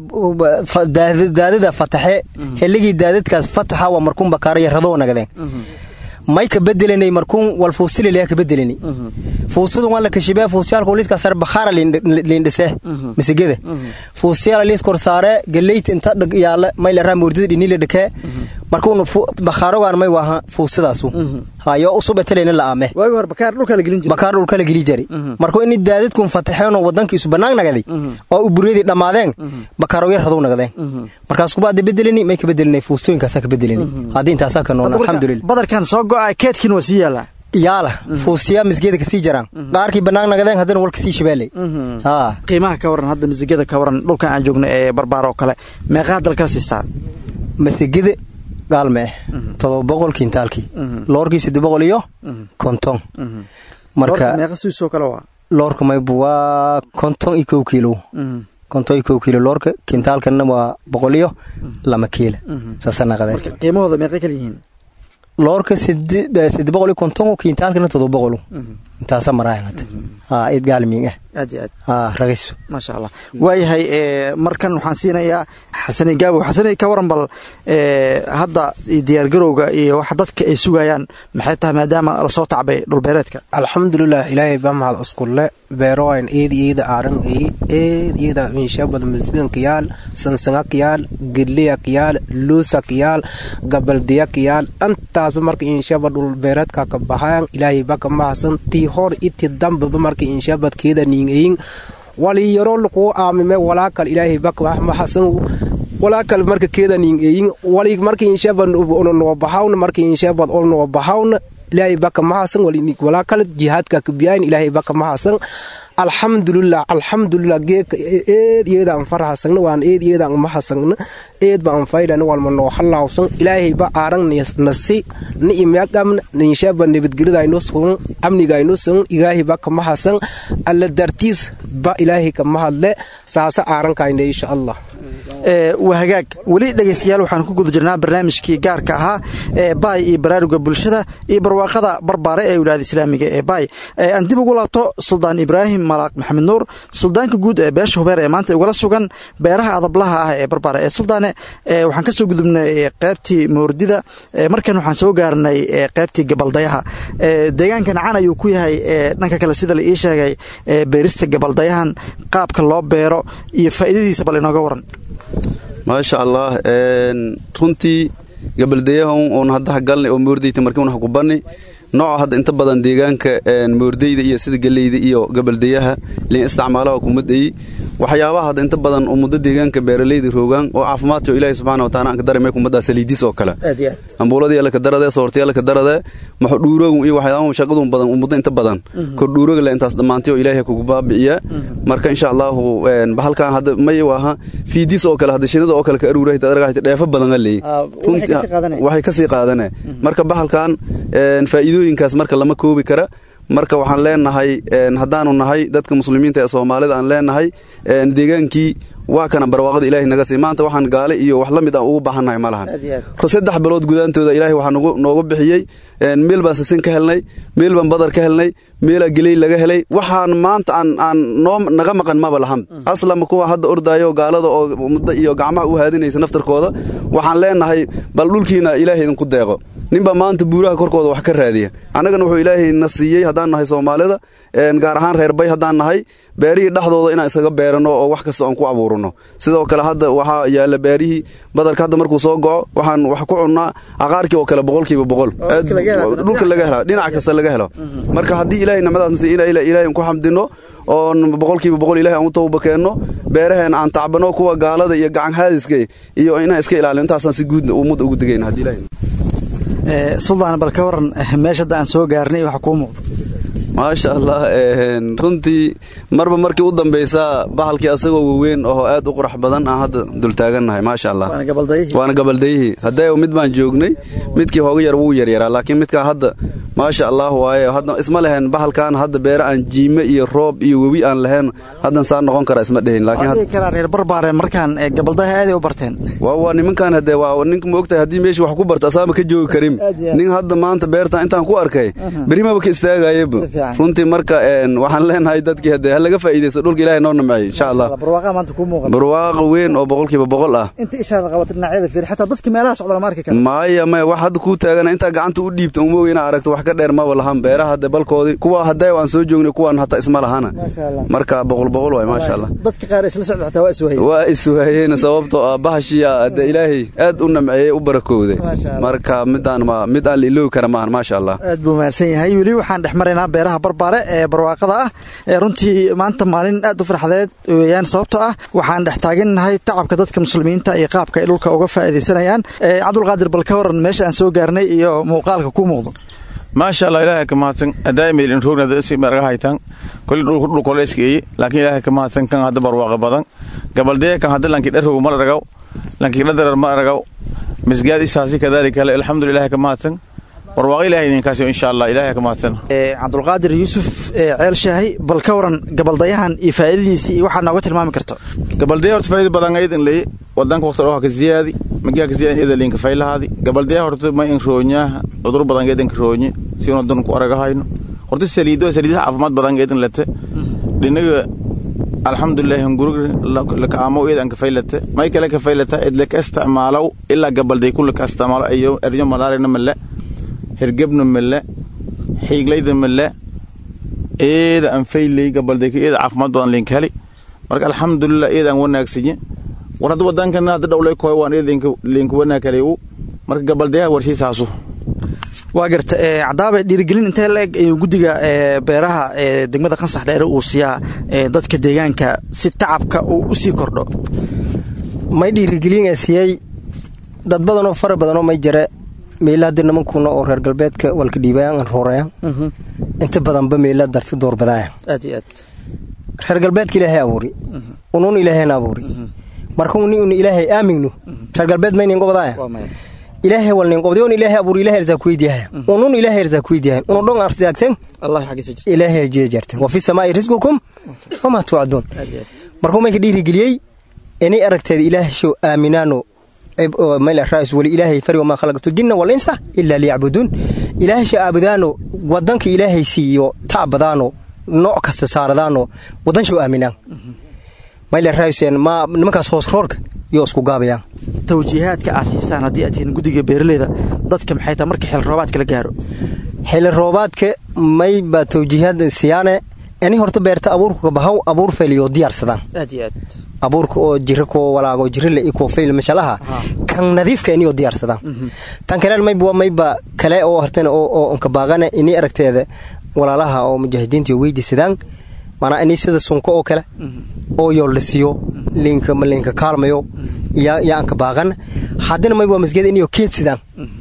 daadada fataxe heligii daadadkaas fataxa waa markuun bakaari yaradoo nagadeen may ka bedelanay markuun wal fuusililaya ka bedelani fuusadu waan la kashibee fuusiyaalka liiska sare bakhaara liindhise misigada fuusiyaala liis kor saare galeyta inta dhag yaala may la raa moordida dhinila dhakee markuun bakhaarogaan may waaha fuusidaasu hayo usub etelena la aame waagi hore bakaar dhulka la gelin jiray bakaar dhulka la geli jari markuu ini daadadkun fataxeenoo wadankiisu bannaan nagaday oo uburyadii dhammaadeen bakaarow yar haduu nagadeen markaas kubaada bedelani may ka bedelinay fuustooyinkaasaa ka bedelani haddii intaasaa ka noona alxamdulillah badarkan soo go'a keedkiin waa sii yaalaa yaala fuusiyaa misgeeda kasii jaraan qaarkii bannaan nagadeen haddana wal kasii shabaaley qiimaha ka waran hadda misigada ka waran dhulkan aan joogno ee barbaar oo kale meeqaa dalkala siistaa masigada gaalme todoba boqol kiintaalkii loorkii saddex boqol iyo konton marka meeqa suisoo kale waa loorka maybu waa konton iyo kow kiilo konton iyo kow kiilo loorka kiintaalkana waa boqol iyo lama kiila saasa naqadeen qiimahooda meeqay kala yihiin loorka saddex boqol iyo konton kiintaalkana todoba boqol intaasa maraayan hadda haa id gaalmiing ah aad iyo aad haa ragayso maasha allah waayahay markan waxaan siinayaa xasani gaabo xasani ka waran bal hadda diyaargarowga iyo waxa dadka ay sugayaan maxay tahay maadaama lasoo tacbay dhulbeereedka alxamdulilah ilaahay baa mahad iskulle beeroayn eed iyada aaran ey eed iyada inshabad masgankayaal sansangakiyaal gedliyakiyaal luusakiyaal gabaldiyakiyaal intaasba marka inshabad dhulbeereedka ka baxayan ilaahay baa ka mahadsan tii hor iti dambaba marka inshabad keeda niingayin wali yaro lukuu aamime walaakal ilaahay baa mahadsan walaakal marka keeda niingayin wali marka inshabad noo baxawna marka inshabad ol noo baxawna ilaahay baka mahadsan walaa kale jihaadka kabiyayn ilaahay baka mahadsan alxamdulilah alxamdulilah geeka eed iyadaan farhasagna waan eed iyadaan mahasagna eed baan faydana walma noo halaawsan ilaahay ba aarang nasi ni imyaqamna ninshaba nabadgelidayno sugan amnigayno sugan ilaahay ba ka mahasan alla dartiis ba ilaahay ka mahadle saasa aarankayna insha allah waa hagaag weli dhegaystayaal waxaan ku guda jirnaa barnaamijkii gaarka ahaa ee baay iyo baraaruga bulshada iyo barwaaqada barbaare ee wilaayada islaamiga ee baay aan dib ugu laabto suldaan ibraahim malaaq maxamed nuur suldaanka guud ee beesha hubeer ee maanta ugala sugan beeraha adablaha ah ee barbaare ee suldaane waxaan ka soo gudubnay qaybtii moordida markan waxaan soo gaarnay qaybtii gabaldayaha deegaankan can ayuu ku yahay dhanka kale sida la ii sheegay beerista gabaldayahan qaabka loo beero iyo faa'iidadiisa bal inooga waran maasha allah runtii gabaldayahan oon hadda hagalnay oo moordayta markii un hakubanni nooca hadda inta badan deegaanka moordayda iyo sida geleyda iyo gabaldayaha liin isticmaalaha kumadayey waxyaabaha hadda inta badan ummadda deegaanka beeralayda roogaan oo caafimaadka ilaahi subxaana wataala aan ka dareemay kumaddaa saliidis oo kale ambuuladii la ka daradee soortiya la ka daradee maxudhuurogu iyo waxyaabaha shaqadu badan ummadda inta badan kordhuuroga le intaas dhammaantay oo ilaahay kugu baabi'iya marka insha allahu bahalkan hadda may aha fiidis oo kale hadda shinida oo kale ka aruura daragahayta dheefo badan aleey waxay kasii qaadane marka bahalkan faa'iidooyinkaas marka lama koobi kara marka waxaan leenahay haddaanu nahay dadka muslimiinta ee soomaalida aan leenahay deegaankii waa kana barwaaqada ilaahay naga sii maanta waxaan gaale iyo wax la mid aan ugu baahannahay ma lahan saddex bilood gudaantooda ilaahay waxaa noogu bixiyey meel baan sasin ka helnay meel baan badar ka helnay meelaa geley laga helay waxaan maanta aan noo naga maqan maba lahan aslama kuwa hadda ordaayo gaalada oo muddo iyo gacmaha u haadinaysa naftarkooda waxaan leenahay bal dhulkiina ilaahay idinku deeqo ninba maanta buuraha korkooda wax ka raadiya annagana wuxuu ilaahay na siiyey haddaan nahay soomaalida gaar ahaan reer bay haddaan nahay beerihii dhexdooda inaan isaga beerano oo wax kasta aan ku abuurano sidoo kale hadda waxaa yaalla beerihii badarka hadda markuu soo goco waxaan wax ku cunnaa aqaarkii oo kale boqolkiiba boqol dhulka laga hela dhinac kasta laga helo marka haddii ilaahay nimadaasna si ilaahay ku xamdino oon boqolkiiba boqol ilahay aan u tawba keenno beeraheen aan tacbano kuwa gaalada iyo gacan haadiska iyo inaan iska ilaalino intaasaan si guud ummad ugu degayna haddii ilahay suldaan bal ka waran meesha hadda aan soo gaarnay waxa kuu muuqda maasha allah runtii marba markii u dambaysaa bahalkii asagoo waweyn oo aad u qurax badan aan hadda dultaagannahay maasha allah waana gabaldayihii haddee mid baan joognay midkii hooga yar wuu yaryaraa laakiin midkaan hadda maasha allah waaye hadda isma lehen bahalkan hadda beere aan jiime iyo roob iyo webi aan lahayn haddan saa noqon kara isma dhehin laakiin reer barbaare markaan gabaldaha aaday u barteen waa waa nimankan hadee waa ninka ma ogtahay haddii meeshii wax ku barta asaama ka joogi karin nin hadda maanta beertan intaan ku arkay berimaba ka istaagayaba runtii marka waxaan leenahay dadkii hadee ha laga faa'iidaysta dhulka ilaahay noo namceey insha allah barwaaqa weyn oo boqolkiiba boqol ah inta ishaada qabata dhinacyada fiir xataa dadka meelaha socda lama arki karo maya maya wax hadda kuu taagana intaa gacanta u dhiibta uma ogi inaa aragto wax ka dheer maba lahan beeraha hadde balkoodii kuwa haddee aan soo joognay kuwan hataa isma lahana marka boqol boqol waay maasha allah dadka qaar isla socda xataa waa iswaayeen waa iswaayeen sababtoo ah bahashiya hadde ilaahay aad u namceeyey u barakowday marka midaan ma mid aan la iloobi kara maahan maasha allah aad buu mahadsan yahay weli waxaan dhex maraynaa beeraha barbaare ee barwaaqada ah ee runtii maanta maalin aad u farxadeed weeyaan sababtoo ah waxaan dhex taagannahay tacabka dadka muslimiinta iyo qaabka ay dhulka uga faa'iidaysanayaan cabdulqaadir bal ka waran meesha aan soo gaarnay iyo muuqaalka ku muuqdo maasha allah ilaahay ka mahadsan adaamil in roogna si marga haytan kulli dhulku dhulku la iskeeyay laakiin ilaahay ka mahadsan kan hadda barwaaqo badan gabaldee kan hadda lanki dharrow ma aragaw lanki dhadarar ma aragaw misgaad isaasi kadaalika alxamdulillah ka mahadsan barwaaqo ilaahay idinkaasi insha allah ilaahay ka mahadsan cabdulqaadir yuusuf ceel shaahi bal ka waran gabaldayahan iyo faa'iidadiisa iyo waxaad nooga tilmaami karto gabaldaya horta faa'iida badan aydan leey wadanka waqti dhoha ka ziyaadi magiya ka ziyaadi ida linka faylahaadi gabaldaya horta ma in roonyaha cudur badan eedan ka roonye si una dan ku aragahayno horta saliido saliidaha caafimaad badan eedan lete dhinaga alxamdulilah hungurug laka amo eedan ka faylate may kale ka faylata idle ka isticmaalow ilaa gabalday kulla ka isticmaalo ayo eryo malaarina male hergebna male xiiglayda male eeda aan faylay gabaldayka eeda caafimaad badan linka heli marka alxamdulilah eedaan wanaagsanye war hadda wadankana hadda dhowlay koy waan eed linka wanaag helay u marka gabaldayaha warshiisaasu waa garta cadaaba dhiirigelin intee la-eg ayuu guddiga beeraha ee degmada qansax dheere uu siiyaa dadka deegaanka si tacabka uu u sii kordho may dhiirigelin siiyey dad badanoo fara badanoo may jare meela hadii nimankuna oo reer galbeedka walka dhiibayaan roorayaan inta badanba meela darti doorbadaayaan aad iyo aad reer galbeedka ilaahay abuuri unuun ilaahayna abuuri marka uni un ilaahay aamigno reer galbeed maynin gobadaaya ilaahay walnin qobday on ilaahay abuuri ilaahay arzaaq weydiyahay unun ilaahay arzaaq weydiyahay unu dhon arzaaqteen allah xagiisa jirta ilaahay jiya jarteen wa fi samaa'i rizqukum wama tu'adun markuu mayka dhiirigeliyey inay aragteeda ilaahay show aaminaano mayla raas wali ilaahay fari wamaa khalaqtu jinna wal insa ilaa liyacbuduun ilaahay sha aabudaano wadanka ilaahay siiyo tacbadaano nooc kasta saaradaano wadan show aaminaan mayla raaseen ma nimankaas hoos roorka iyo isku gaabayaan tawjiihaadka aad siisaan haddii aad tihiin guddiga beeraleyda dadka maxay tahay marka xil roobaadka la gaaro xili roobaadka mayba tawjiihaad siyaane ani horta beerta abuurka kabahaw abuur fayliyo diyaarsadaan aad iyo aad abuurka oo jira koo walaago jirale iyo koo fayl mashalaha kan nadiifka inio diyaarsadaan tan kale mayba waa mayba kale oo hartan oo kabaaqana ini aragteeda walaalaha oo mujaahidiinta weydiisadaan maanaa ini sida sunko oo kale oo yooldhisiyo liinka liinka kaalmayo yaa aan kabaaqan haddana mayba waa masgida inio keedsidaan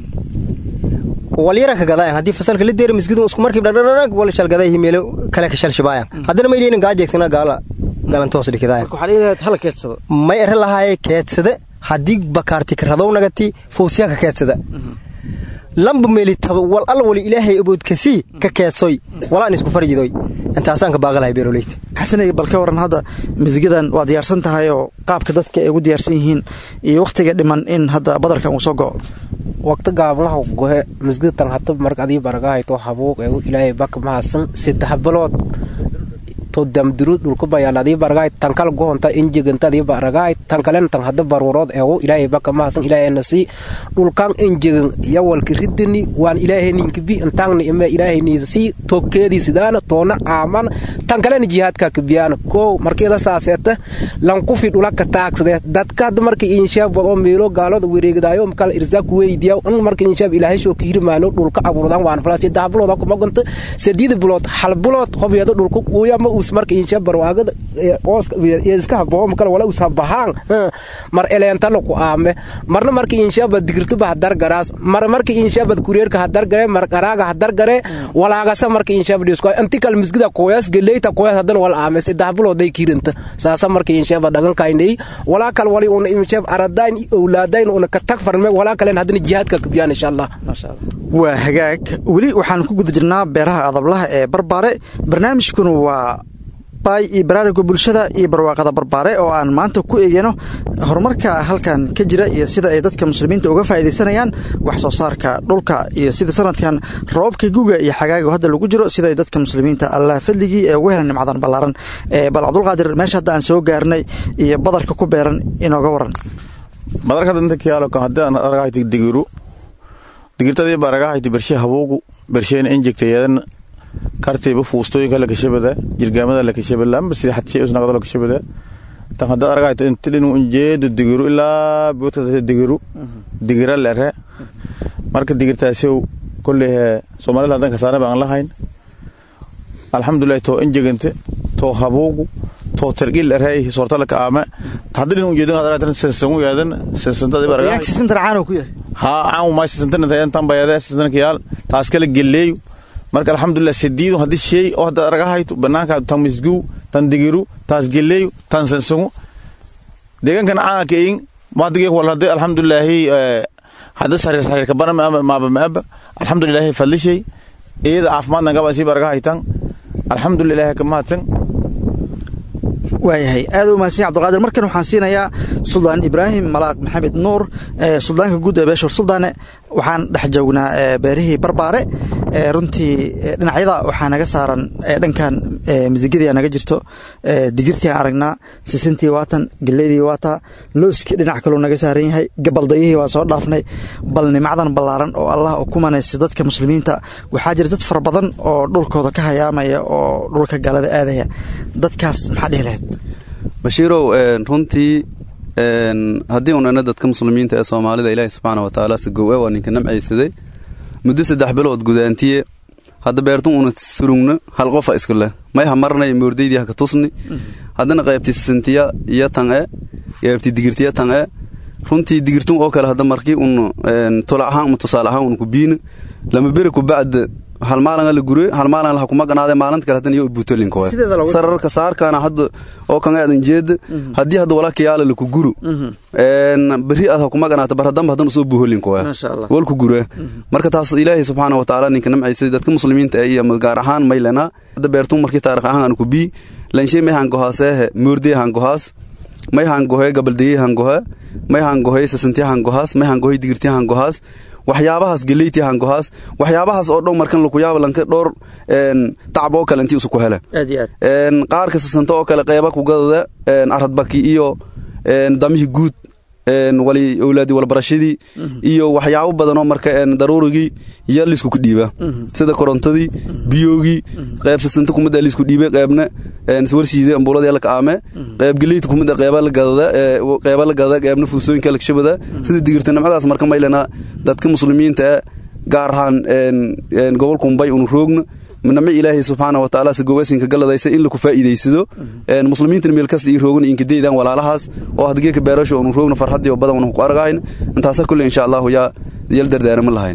walyara ka gadaayan haddii fasalka la deera masgidu isku markii dhadhadhag wala shalgadayhi meelo kale ka shalshibaayan haddana may leeyin gaajeegsana gaala galantoos dhikidaayan waxaa leeyahay hala keedsado may ere lahaaye keedsada haddii bakaarti karadow nagati fuusiya ka keedsada lamba meeli taba wal alla wali ilaahay aboodkasii ka keedsoy walaan isku farjidoy intaasaan ka baaqalahay beeroleyta xasanay bal ka waran hadda masgidan waa diyaarsan tahay oo qaabka dadka ay ugu diyaarsan yihiin iyo wakhtiga dhiman in hadda badarkan uu soo go'o waqti gaablaha gohe masgidtan hata marka adii baragahayto habuuq eegu ilaahay baka mahadsan saddex bilood to damduru dhulka bayaal adii baragahay tankal gohonta injiganta adii baragahay tankalena tan hada baruurood eegu ilaahay baka mahadsan ilaahayna sii dhulkan injigan yawalki ridini waan ilaahayninka bi intaangna ime ilaahayniisa sii tokkeedii sidaana toona aaman tankalena jihaadka kabiyaana kow markeeda saaseeta lankufi dhulaka taagsade dadka hada marka inshaab wado meelo gaalada wareegdaayo makala irzaaq weydiya in marka inshaab ilaahay shoo kiirmaano dhulka abuurdan waan falaa saddex bilood kuma gonta sadiid bilood hal bilood hobyada dhulka kuuyama us marka inshaab barwaagada ooska iska haboo makala wala us habahaan mar eleentana ku aame marna marka inshaab digirtuba hadar garaas mar marka inshaab kureerka hadar gare mar qaraaga hadar gare walaagasa marka inshaab dhisko antikal misgida qoyas geleyta qoyas hadan wal aame saddex bilood ay kiiranta saasa marka inshaab dhagan kaynay walaa kal wali una inshaab aradayn awlaadayn una ka tag farme walaa kalen hadana jihaadka kabiyaan insha allah waa hagaag weli waxaan ku guda jirnaa beeraha adablaha ee barbaare barnaamijkuna waa baay iyo baraaruga bulshada iyo barwaaqada barbaare oo aan maanta ku eegano horumarka halkan ka jira iyo sida ay dadka muslimiinta uga faa'iidaysanayaan wax soo saarka dhulka iyo sida sanadkan roobabka guga iyo xagaaga hadda lagu jiro sida ay dadka muslimiinta allah fadligii ee ugu helan nimcadan ballaaran bal cabdulqaadir meesha hadda aan soo gaarnay iyo badarka ku beeran inooga waran badarka danta kiyaalo kan haddii aan aragahayti digiru digirtadii ba aragahayti bershe habuugu bersheena injegtayeedana kartiiba fuustooyinka la kashabada jirgaamada la kashabada lamba sida xadshay usnaqdo la kashabada tan hadda aragahayti inta dhinu injeedu digiru ilaa boodka digiru digira lere marka digirtaasiw kolley soomaalida haddan kasaanaba aan lahayn alxamdulillahi too injegante too habuugu too targil eray soortalaka aame hadda dhinu ujeedin had aragtan sensangu yaadan sensantadi baragahay sisintan caano ku yahay haa caan ma sisantana tayan tan bayada sisanka yaal taas kala geleeyo marka alxamdulilah sidiidu haddii sheey oo hadda aragahayto banaanka tan misguu tan digiru taas geleeyo tan sensangu deegaankan caanka eyin maadigee wal hadda alxamdulilaahi hadda sariir sariirka bana maaba maaba alxamdulilaahi fadlishay iyada caafimaadna gaba sii baragahaytan alxamdulilaahi kamahatan waayahay aad u mahadsan abdulqaadir markan waxaan siinayaa suldaan ibraahim malaaq maxamed nuur suldaanka guud ee beeshor suldaane waxaan dhex joognaa beerihii barbaare runtii dhinacyada waxaa naga saaran dhankan misigadii naga jirto digirtii aan aragnaa sisintii waatan geleydii waataa looskii dhinac kaloo naga saaran yahay gabaldayihii waan soo dhaafnay bal nimacdan ballaaran oo allah u kumanaysa dadka muslimiinta waxaa jira dad fara badan oo dhulkooda ka hayaamaya oo dhulka gaalada aadaya dadkaas maxaa dhihi lahayd bashiirow runtii haddii un ina dadka muslimiinta ee soomaalida ilaahi subxaana wa tacaala si gow e waa ninka namcaysaday muddo saddex bilood gudaantiye hadda beertun una surugno hal qofa isku leh mayha marnay moordaydii haka tusni haddana qaybtii sisintiya iyo tan e qaybtii digirtiya tan e runtii digirtun oo kale hadda markii un tula ahaan ama tusaale ahaan un ku biina lama beri ku bacda hal maalin la gure hal maalin la kuma ganaade maalinta kale hadan iyo buutolinka waa sararka saarkana hadda oo kan aadan jeeda haddii hadda walaalka yaala la ku guru een bari aad kuma ganaata bar hadan hadan soo buuholinka waa wal ku gure marka taas ilaahay subhanahu wa ta'ala ninka namcaysa dadka muslimiinta ay iyo gaar ahaan maylana hadda beertun markii taariikh ahaan aan ku bi lanshay may han gohaasee moordee han gohaas may han gohe gabaldeye han goha may han gohe sasantiya han gohaas may han gohe digirtiya han gohaas waxyaabahaas geleyti han gohaas waxyaabahaas oo dhow markan laku yaaba lanka dhowr tacab oo kale intii isu ku hele qaarka sasanta oo kale qeyba ku gadada aradbaki iyo damihii guud wali owlaadi walbarashadii iyo waxyaabo badanoo marka daruurigii iyo liisku ku dhiiba sida korontadii biyoogii qayb sasanta kumida liisku dhiibay qaybna warsiide ambuuladii la kaame qayb geleyta kumida qayba la gadada qayba la gadada qaybna fuusooyinka la kashabada sida digirta nimcadaas marka maylana dadka muslimiinta gaar ahaan gobolka mumbay unu roogna nami ilaahay subxaana wa tacaala se gowasinka galadaysa in laku faa'iidaysado muslimiintana meel kasta ii roogna inkadaydan walaalahaas oo had geeka beerasho unu roogna farxadii oo badan unu ku argahayn intaasa kulle insha allahu yaa yal dardaarama lahayn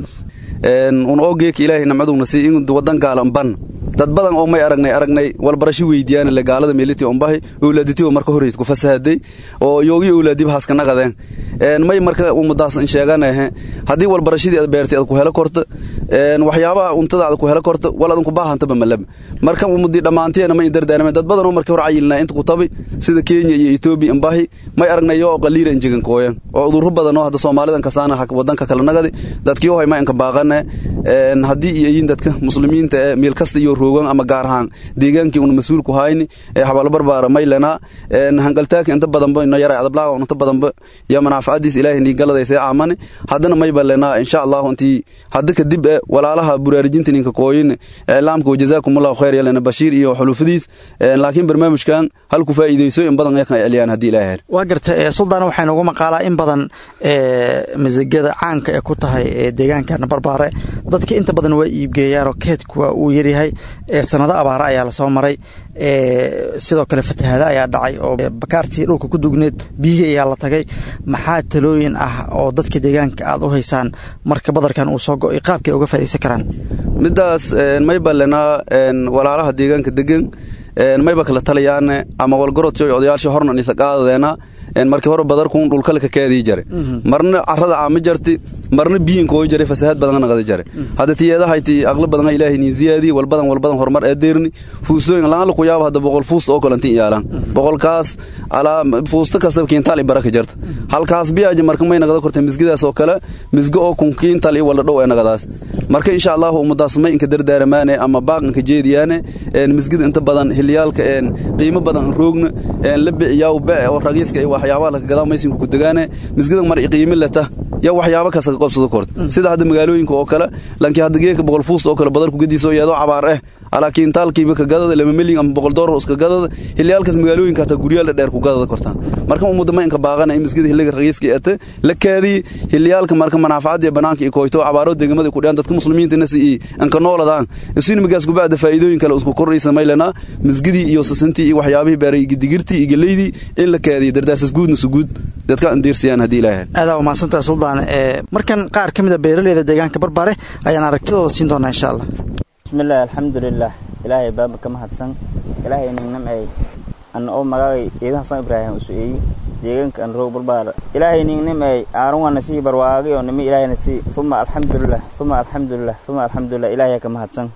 un oo geeka ilaahay namcaduna si in wadan gaalan ban dad badan oo may aragnay aragnay walbarasho weydiiyaan le gaalada meeliti ombahi owlaaditiba marka horreyd ku fasahaday oo yoogi owlaadiba haska naqadeen may marka ummadaas in sheeganahe haddii walbarashadii aad beertay aad ku helo korta waxyaabaha untada aad ku helo korta wal adan ku baahantaba malaba marka ummadii dhammaanteena may dardaarmeen dad badan oo markii hore cayilnaa inta ku tabi sida kenya iyo etoobiya imbahi may aragnay oo qaliila injigan kooyan oo udurro badan oo hadda soomaalidan kasaana wadanka kala nagadi dadkii oo hay ma inka baaqane haddii iyo yiin dadka muslimiinta ee meel kasta iyo roogan ama gaar ahaan deegaankii una mas-uul ku hayni ee xabaalo barbaara maylana hangaltaaka inta badanba ino yaray adablaaga inta badanba iyo manaafacadiis ilaahay nii galadaysa aamane haddana may balena insha allahu intii hadda kadib e walaalaha buraarijinta ninka kooyin iclaamka wajazaakumullahu khayr yalena bashiir iyo xulufadiis laakiin barnaamijkan hal ku faa'iidayso in badan yakna celiyaan haddii ilaahay hel waa garta suldaan waxaa noogu maqaalaa in badan masagada caanka ee ku tahay deegaankana barbaare dadka inta badan waa iibgeeyaanoo keedkuwa uu yaryahay sanado abaare ayaa lasoo maray sidoo kale fatahaada ayaa dhacay oo bakaartii dhulka ku dugneed biyihii ayaa la tagay maxaa talooyin ah oo dadka deegaanka aad u haysaan marka badarkan uu soo go'ay qaabkay uga faa'idaysan karaan midaas may balena walaalaha deegaanka degan mayba kala talayaane ama walgorodsi odayaasha hornan isa qaadadeena markii hore badarkun dhulkale ka kaadii jare marna carada caama jarti marna biyin kooy jare fasahaad badan naqada jare hadda tiyeedahayti aqli badan ilaahay ni ziyaadi wal badan wal badan horumar ee deerni fuustooyin laan ku yaab hadda boqol fuust oo kale intii yaalan boqolkaas ala fuusta kasta kiintaal baraka jarta halkaas biyaaji marka may naqada korta misgidaas oo kale misgo oo kun kiintaal wala dhow ee naqadaas marka insha Allah ummadaas may inka dardaaramaane ama baaqanka jeediyaane een misgida inta badan hiliyaalka een qiimo badan roogna een la biciyaa baa oo ragiiska ay waxyaabaha la gadaa maysin ku dagaane misgida mar qiimo lata ya waxyaabo kasta qabsado kort sida hadda magaalooyinka oo kale lankii hadda geeka boqol fuust oo kale badal ku gadiisoo iyadoo cabaar ah ala kiintaalkiiba ka gadada lama milyan ama boqol doolar iska gadada hiliyaalkaas magaalooyinka hata guryaal dheer ku gadada kortaan marka ummadda ma inka baaqana in misgida hiliga ragiiska ete la kaadii hiliyaalka marka manaafacada banaanka iyo kooyto cabaaro deegamada ku dhiyaan dadka muslimiinta nasi inka nooladaan isin magaas gubaada faa'iidooyin kale isku kordhaysa maylana misgidii iyo sasantii iyo waxyaabihii beeray digirtii iyo galeydii in la kaadiyo dardaasas guudna suguud dadka andiirsiyaan haddii ilaahay aadaa umahadsantaha suldaan markan qaar ka mid a beeraleyda deegaanka barbare ayaan aragtidooda siin doonaa insha allah bismillahi alxamdulilah ilaahay baaba ka mahadsan ilaahay ningnamcey an oo magagay ciidan hasan ibraahim usu'eeyi deegaanka an roog barbaara ilaahay ningnamcey aaran waa nasii barwaagay oo nimi ilaahay nasii fuma alxamdulilah fuma alxamdulilah fuma alxamdulilah ilaahay ka mahadsan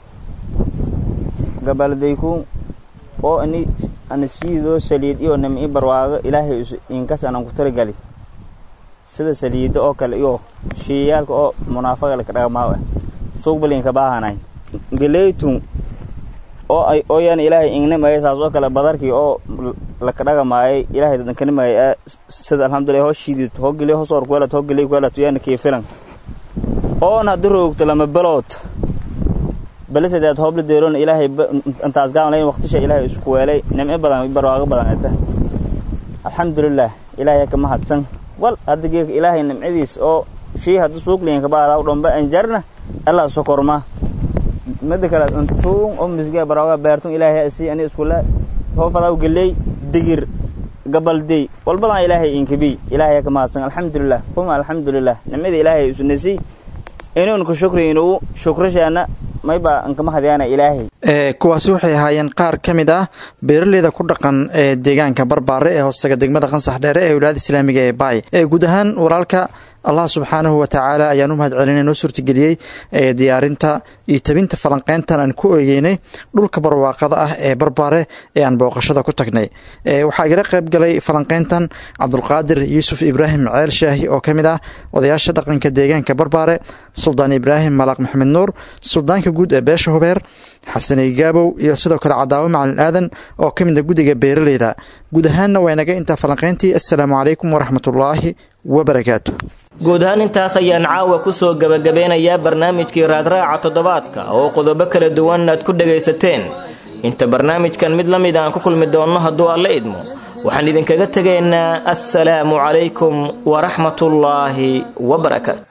gabaldayku oo ani anasiidoo saliid iyo nimi barwaago ilaahay inkas anan ku taragali sida saliida oo kale iyo shiiyaalka oo munaafaqa laka dhaqmaa suuqbalinka baahanay galeytun oo ay ooyan ilaahay ingnimaya saas oo kale badarkii oo laka dhaqamaayay ilaahay dadankanimaya sida alxamdulilah hoo shiidid hoo geliy hoo soor kuwelat hoo geliy kuwelat yaana kii filan oon hadda roogto lama belood balisadeed hoobla deeroon ilaahay intaas gaamalayn waqtisha ilaahay isku weelay nimco badan barwaago badan eta alxamdulilah ilaahay ka mahadsan wal hadda geeka ilaahay nimcadiis oo shii hadda suuqliinka baada u dhomba anjarna allah sokorma mida kale intuun oo misgaa barwaaga beertun ilaahay asii ani iskula hoo fadaa geley digir gabaldey walbadan ilaahay inkabi ilaahay ka mahadsan alxamdulilah uma alxamdulilah nimada ilaahay isunasi inuun ku shukri inuu shukrashaana mayba ankama hadyaana ilaahay kuwaasi waxay ahaayeen qaar ka mid ah beeraleyda ku dhaqan ee deegaanka barbaare ee hoostaga degmada qansax dheere ee wilaayada islaamiga ee baay ee guud ahaan walaalka allah subxaanahu wa tacaala ayaan u mahad celinay noo suurtageliyey ee diyaarinta iyo tabinta falanqeyntan aan ku eegeynay dhulka barwaaqada ah ee barbaare ee aan booqashada ku tagnay waxaa igala qayb galay falanqeyntan cabdulqaadir yuusuf ibraahim ceel shaahi oo ka mid ah odayaasha dhaqanka deegaanka barbaare suldaan ibraahim malaaq maxamed nuur suldaanka guud ee beesha hubeer xasaney gaabow iyo sidoo kale cadaawo macalin aadan oo ka mid a guddiga beeraleyda guud ahaanna waa inaga intaa falanqeyntii assalaamu calaykum waraxmatullaahi wabarakaatu guud ahaan intaas ayaan caawa ku soo gebagabeynayaa barnaamijkii raadraaca toddobaadka oo qodobo kala duwan aad ku dhegaysateen inta barnaamijkan mid la mid aan ku kulmi doonno hadduu alla idmo waxaan idinkaga tegaynaa assalaamu calaykum waraxmatullaahi wabarakaatu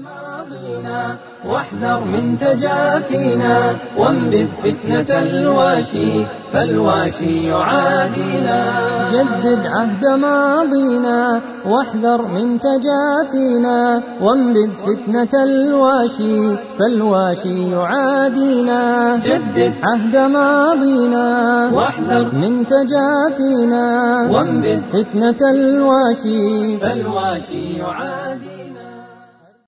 واحذر من تجافينا وانبذ فتنة الواشي فالواشي يعادينا جدد عهد ماضينا واحذر من تجافينا وانبذ فتنة الواشي فالواشي يعادينا جدد عهد ماضينا واحذر من تجافينا وانبذ فتنة الواشي فالواشي يعادينا